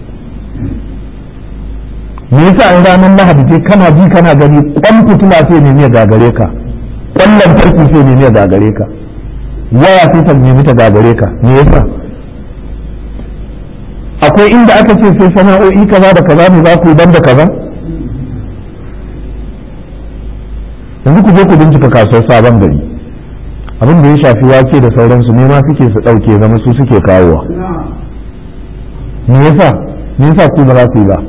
Speaker 1: me yasa in ranar lahadi ce kana ji kana gani kwan fitila sai ne ya gagare ka kwan lantarki sai ne ya gagare ka waya sai ta nemi ta gagare ka me yasa akwai inda aka ce sai sana'o'i kaza da kaza ne za ku yi banda kaza yanzu ku je ku bincika kasuwar sabon gari abin da ya shafi wake da sauransu ne ma suke su ɗauke zama su suke kawowa me yasa me yasa ku ba za ku yi ba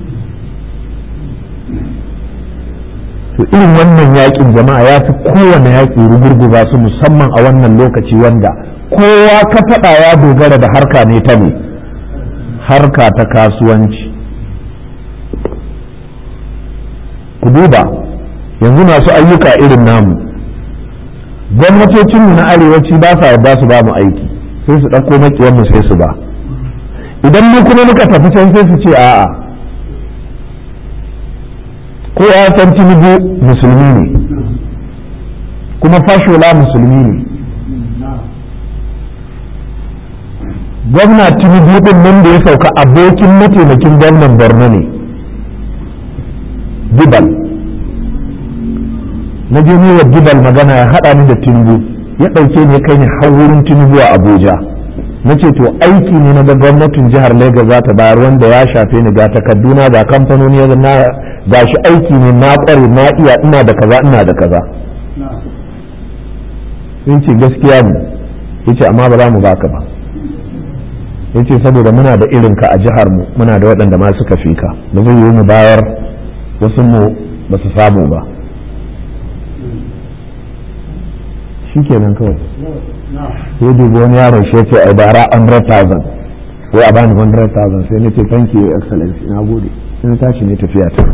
Speaker 1: to irin wannan yakin jama'a ya fi kowane yaƙi rugurguza su musamman a wannan lokaci wanda kowa ka faɗa ya dogara da harka ne ta ne harka ta kasuwanci ku duba yanzu masu ayyuka irin namu gwamnatocinmu na arewaci ba sa yarda su ba mu aiki sai su ɗauko makiyanmu sai su ba idan mu kuma muka tafi can sai su ce a'a ko ya san tinubu musulmi ne kuma fashola musulmi ne gwamna tinubu din nan da ya sauka abokin mataimakin gwamnan borno ne gibal na je wa gibal magana ya haɗa ni da tinubu ya ɗauke ne kai ni har wurin tinubu a abuja na ce to aiki ne na ga gwamnatin jihar lagos za ta bayar wanda ya shafe ni ga takarduna ga kamfanoni na ga shi aiki ne na ƙware na iya ina da kaza ina da kaza sun ce gaskiya ne yace amma ba za mu baka ba yace saboda muna da irin ka a jihar mu muna da waɗanda ma suka fi ka ba zai yi mu bayar wasu mu ba su samu ba shikenan kawai sai dubi wani yaron shi yace ai bara 100,000 sai a bani 100,000 sai nace thank you excellency na gode sai na tashi ne tafiya ta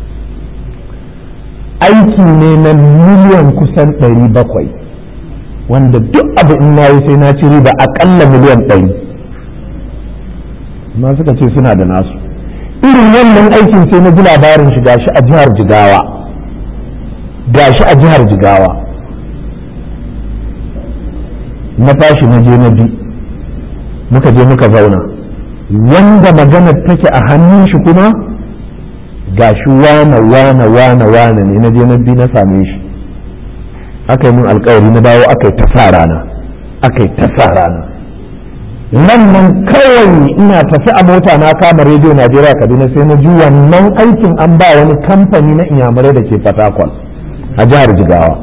Speaker 1: aiki ne na miliyan kusan 700 wanda duk abu in na yi sai na ci riba akalla miliyan 100 amma suka ce suna da nasu irin wannan aikin sai na ji labarin shi gashi a jihar jigawa gashi a jihar jigawa na tashi na je na bi muka je muka zauna wanda maganar take a hannun shi kuma gashi wane wane wane wane ne na je na bi na same shi aka yi min alkawari na dawo aka yi ta sa rana aka yi ta sa rana nan nan kawai ina tafi a mota na kama rediyo najeriya kaduna sai na ji wannan aikin an ba wani kamfani na inyamurai da ke fatakwal a jihar jigawa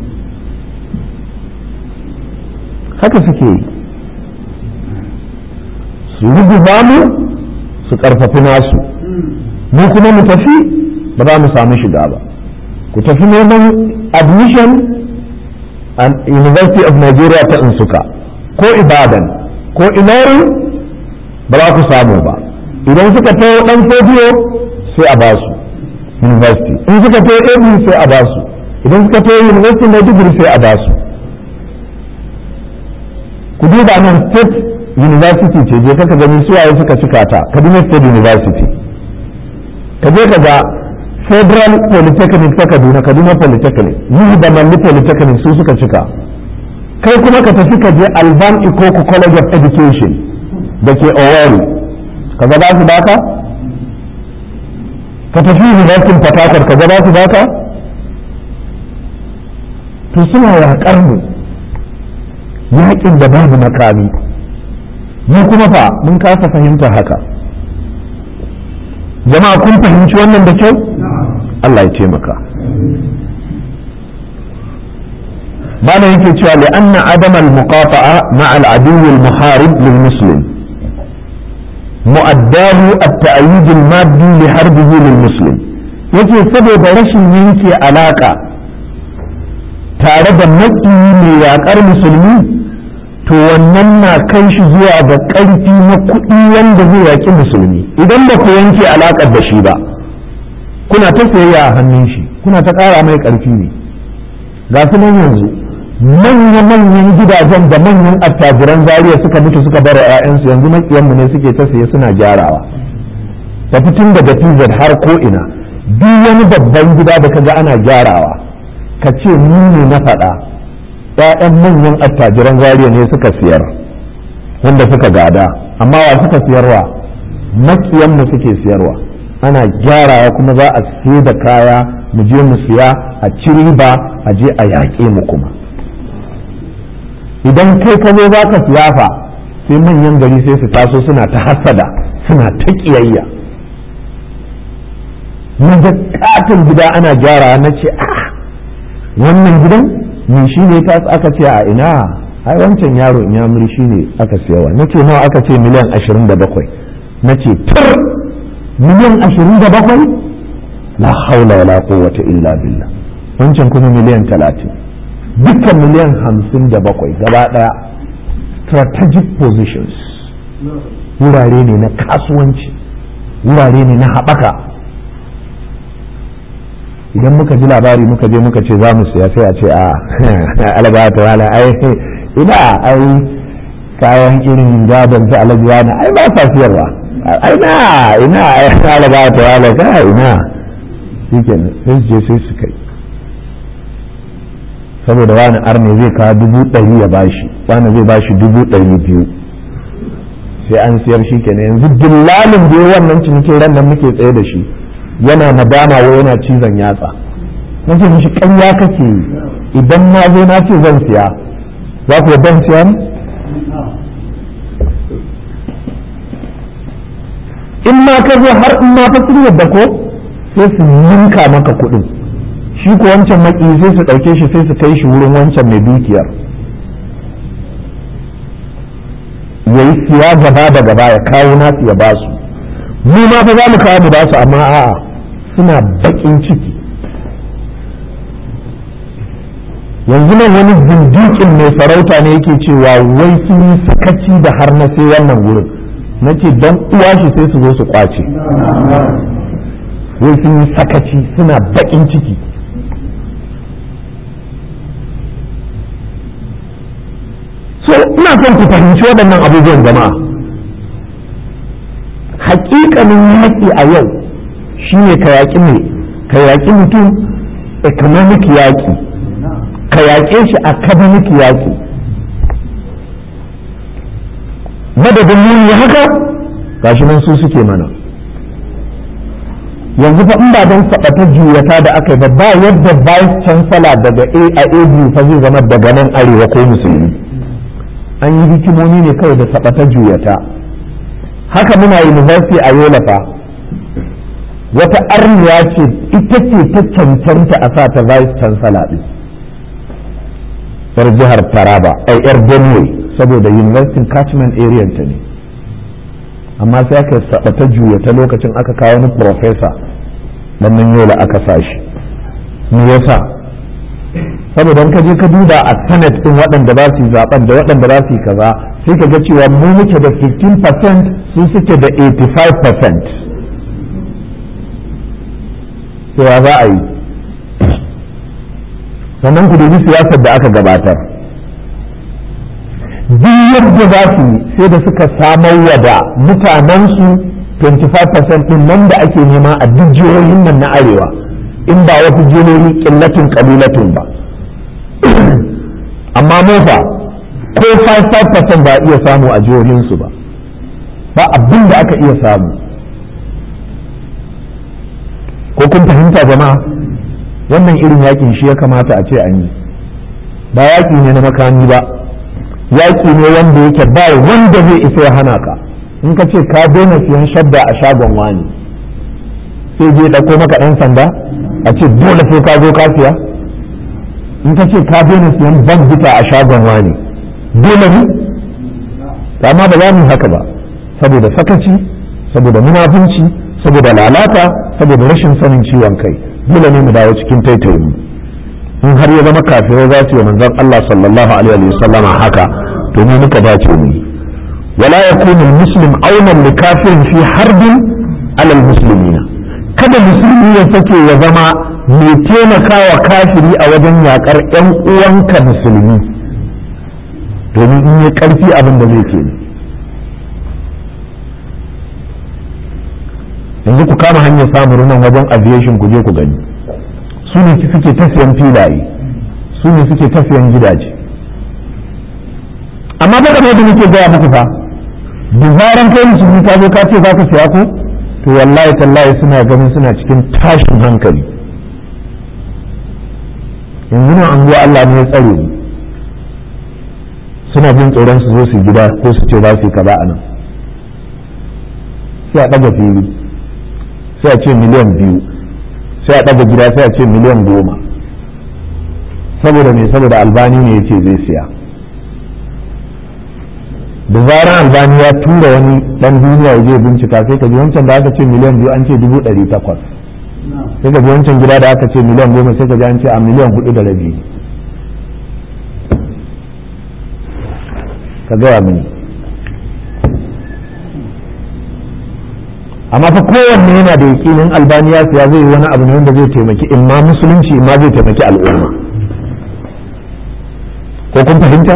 Speaker 1: haka suke yi su rubuta mu su karfafi nasu mu kuma mu tafi ba za mu samu shiga ba ku tafi neman admission a university of nigeria ta insuka ko ibadan ko ilori ba za ku samu ba idan suka tayo dan fodiyo sai a ba su university in suka tayo abu sai a ba su idan suka tayo university na digiri sai a ba su ku duba nan state university ce je kaka gani suwaye suka cika ta kaduna state university ka je ka ga federal polytechnic ta kaduna kaduna polytechnic yi da malli polytechnic su suka cika kai kuma ka tafi ka je alban ikoku college of education da ke owari ka ga ba su baka ka tafi university fatakar ka gaba su baka to suna yaƙar mu yaƙin da babu makami mu kuma fa mun kasa fahimtar haka jama'a kun fahimci wannan da kyau Allah ya taimaka bana yake cewa li anna adam al muqata'a ma'a al adu al muharib lil muslim mu'addahu at ta'yid al maddi li harbihi lil muslim yake saboda rashin yanke alaka tare da maƙiyi mai yaƙar musulmi to wannan na kai shi zuwa ga ƙarfi na kuɗi wanda zai yaƙi musulmi idan ba ku yanke alaƙar da shi ba kuna ta sayayya a hannun shi kuna ta ƙara mai ƙarfi ne ga su nan yanzu manya-manyan gidajen da manyan attajiran zariya suka mutu suka bar 'ya'yansu yanzu maƙiyanmu ne suke ta saye suna gyarawa da fitin daga tz har ko ina duk wani babban gida da kaga ana gyarawa ka ce ni ne na faɗa ‘ya'yan manyan attajiran zariya ne suka siyar wanda suka gada amma wa suka siyarwa makiyanmu suke siyarwa ana gyarawa kuma za a siye da kaya mu je mu siya a ci riba a je a yaƙe mu kuma idan kai ka zo za ka siya fa sai manyan gari sai su taso suna ta hasada suna ta ƙiyayya na ga katon gida ana gyara na ce a wannan gidan ni shi ne ta aka ce a ina ai wancan yaro in yamuri shi ne aka siyawa na ce nawa aka ce miliyan ashirin da bakwai na ce tur miliyan ashirin da bakwai la haula wala quwwata illa billah wancan kuma miliyan talatin dukkan miliyan hamsin da bakwai gaba daya strategic positions wurare ne na kasuwanci wurare ne na haɓaka idan muka ji labari muka je muka ce za mu siya sai a ce a alabata wala ai ina ai kayan irin gadon su alajuwa na ai ba sa siyarwa ai na ina ai alabata wala ka ina shi kenan sai su je sai su kai saboda wani arne zai kawo dubu ɗari ya bashi wani zai bashi dubu ɗari biyu sai an siyar shi kenan yanzu dillalin da wannan cinikin ran nan muke tsaye da shi yana nadama wa yana cizon yatsa na ce mishi ƙarya kake idan na zo na ce zan siya za ku ban siya ne in ma ka zo har in ma fa sun yadda ko sai su ninka maka kuɗin shi ko wancan maki sai su ɗauke shi sai su kai shi wurin wancan mai dukiyar ya yi siya gaba da gaba ya kawo nasu ya basu mu ma fa za mu kawo mu basu amma a'a suna bakin ciki yanzu nan wani zindikin mai sarauta ne yake cewa wai sun yi sakaci da har na sai wannan wurin na ce don uwa shi sai su zo su kwace wai sun yi sakaci suna bakin ciki so ina son ku fahimci waɗannan abubuwan jama'a hakikanin yaƙi a yau shi ne ka yaƙi mai ka yaƙi mutum economic yaƙi ka yaƙe shi academic yaƙi madadin muni haka gashi nan su suke mana yanzu fa in ba don saɓata juyata da aka yi ba ba yadda vice chancellor daga a a abu fa zai zama daga nan arewa ko musulmi an yi hikimomi ne kawai da saɓata juyata haka muna university a yola fa wata arniya ce ita ce ta cancanta a sa ta vice chancellor din yar jihar taraba ai yar benue saboda university catchment area ta ne amma sai aka saba ta juya ta lokacin aka kawo wani professor dan nan yola aka sa shi me yasa saboda in ka je ka duba a senate din waɗanda za su yi zaben da waɗanda za su yi kaza sai ka ga cewa mu muke da 15% su suke da 85% cewa za a yi sannan ku dubi siyasar da aka gabatar duk yadda za su yi sai da suka samar wa da mutanensu 25% din nan da ake nema a duk jihohin nan na arewa in ba wasu jihohi killatin kalilatin ba amma mofa ko 5% ba iya samu a jihohinsu ba ba abin da aka iya samu ko kun fahimta jama'a wannan irin yakin shi ya kamata a ce an yi ba yaki ne na makami ba yaki ne wanda yake ba wanda zai isa ya hana ka in ka ce ka daina siyan shadda a shagon wani sai je ɗauko maka ɗan sanda a ce dole sai ka zo ka siya in ka ce ka daina siyan bita a shagon wani dole ne amma ba za mu haka ba saboda sakaci saboda munafunci saboda lalata saboda rashin sanin ciwon kai dole ne mu dawo cikin taitayin mu in har ya zama kafirai za su yi manzon Allah sallallahu alaihi wa sallama haka to mu muka dace mu wala yakunu muslim aunan li kafirin fi harbin alal muslimina kada musulmi ya sake ya zama mai taimakawa kafiri a wajen yakar yan uwanka musulmi domin in yi karfi abin da zai ke yanzu ku kama hanyar samun nan wajen aviation ku je ku gani su ne suke tafiyan filaye su ne suke tafiyan gidaje amma ba da muke gaya muku fa da zaran kai musulmi ka zo ka ce za ka siya ko to wallahi tallahi suna ganin suna cikin tashin hankali yanzu nan an zuwa Allah ne ya tsare ni suna jin tsoron su zo su gida ko su ce za su yi kaza a nan sai a ɗaga fili sai a ce miliyan biyu sai a ɗaga gida sai a ce miliyan goma saboda me saboda albani ne ya ce zai siya da zarar albani ya tura wani dan duniya ya je bincika sai ka ji wancan da aka ce miliyan biyu an ce dubu ɗari takwas sai ka ji wancan gida da aka ce miliyan goma sai ka ji an ce a miliyan hudu da rabi ka gaya mini amma fa kowanne yana da yakinin albaniya siya zai yi wani abu ne wanda zai taimaki in ma musulunci in ma zai taimaki al'umma ko kun fahimta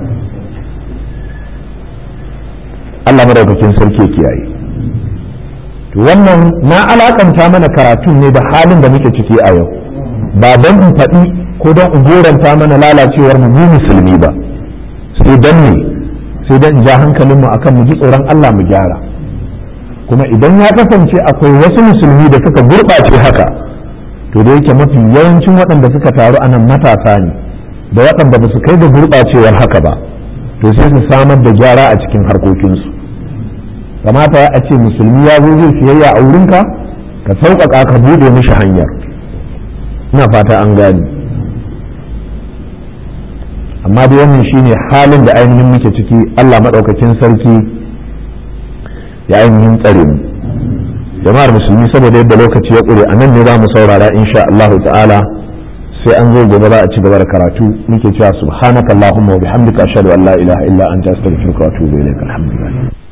Speaker 1: Allah madaukakin sarki ya kiyaye wannan na alakanta mana karatun ne da halin da muke ciki a yau ba don in faɗi ko don in goranta mana lalacewar mu musulmi ba sai don ne sai don in ja hankalinmu akan mu ji tsoron Allah mu gyara kuma idan ya kasance akwai wasu musulmi da suka gurɓace haka to da yake mafi yawancin waɗanda suka taru a nan matasa ne da waɗanda ba su kai da gurɓacewar haka ba to sai su samar da gyara a cikin harkokinsu kamata a ce musulmi ya zo zai siyayya a wurinka ka sauƙaƙa ka buɗe mishi hanyar ina fata an gani amma dai wannan shine halin da ainihin muke ciki Allah maɗaukakin sarki ya ainihin tsare mu jama'ar musulmi saboda yadda lokaci ya ƙure a nan ne za mu saurara insha Allah ta'ala sai an zo gobe za a ci gaba da karatu muke cewa subhanaka allahumma wa bihamdika ashhadu an la ilaha illa anta astaghfiruka wa atubu ilaik alhamdulillah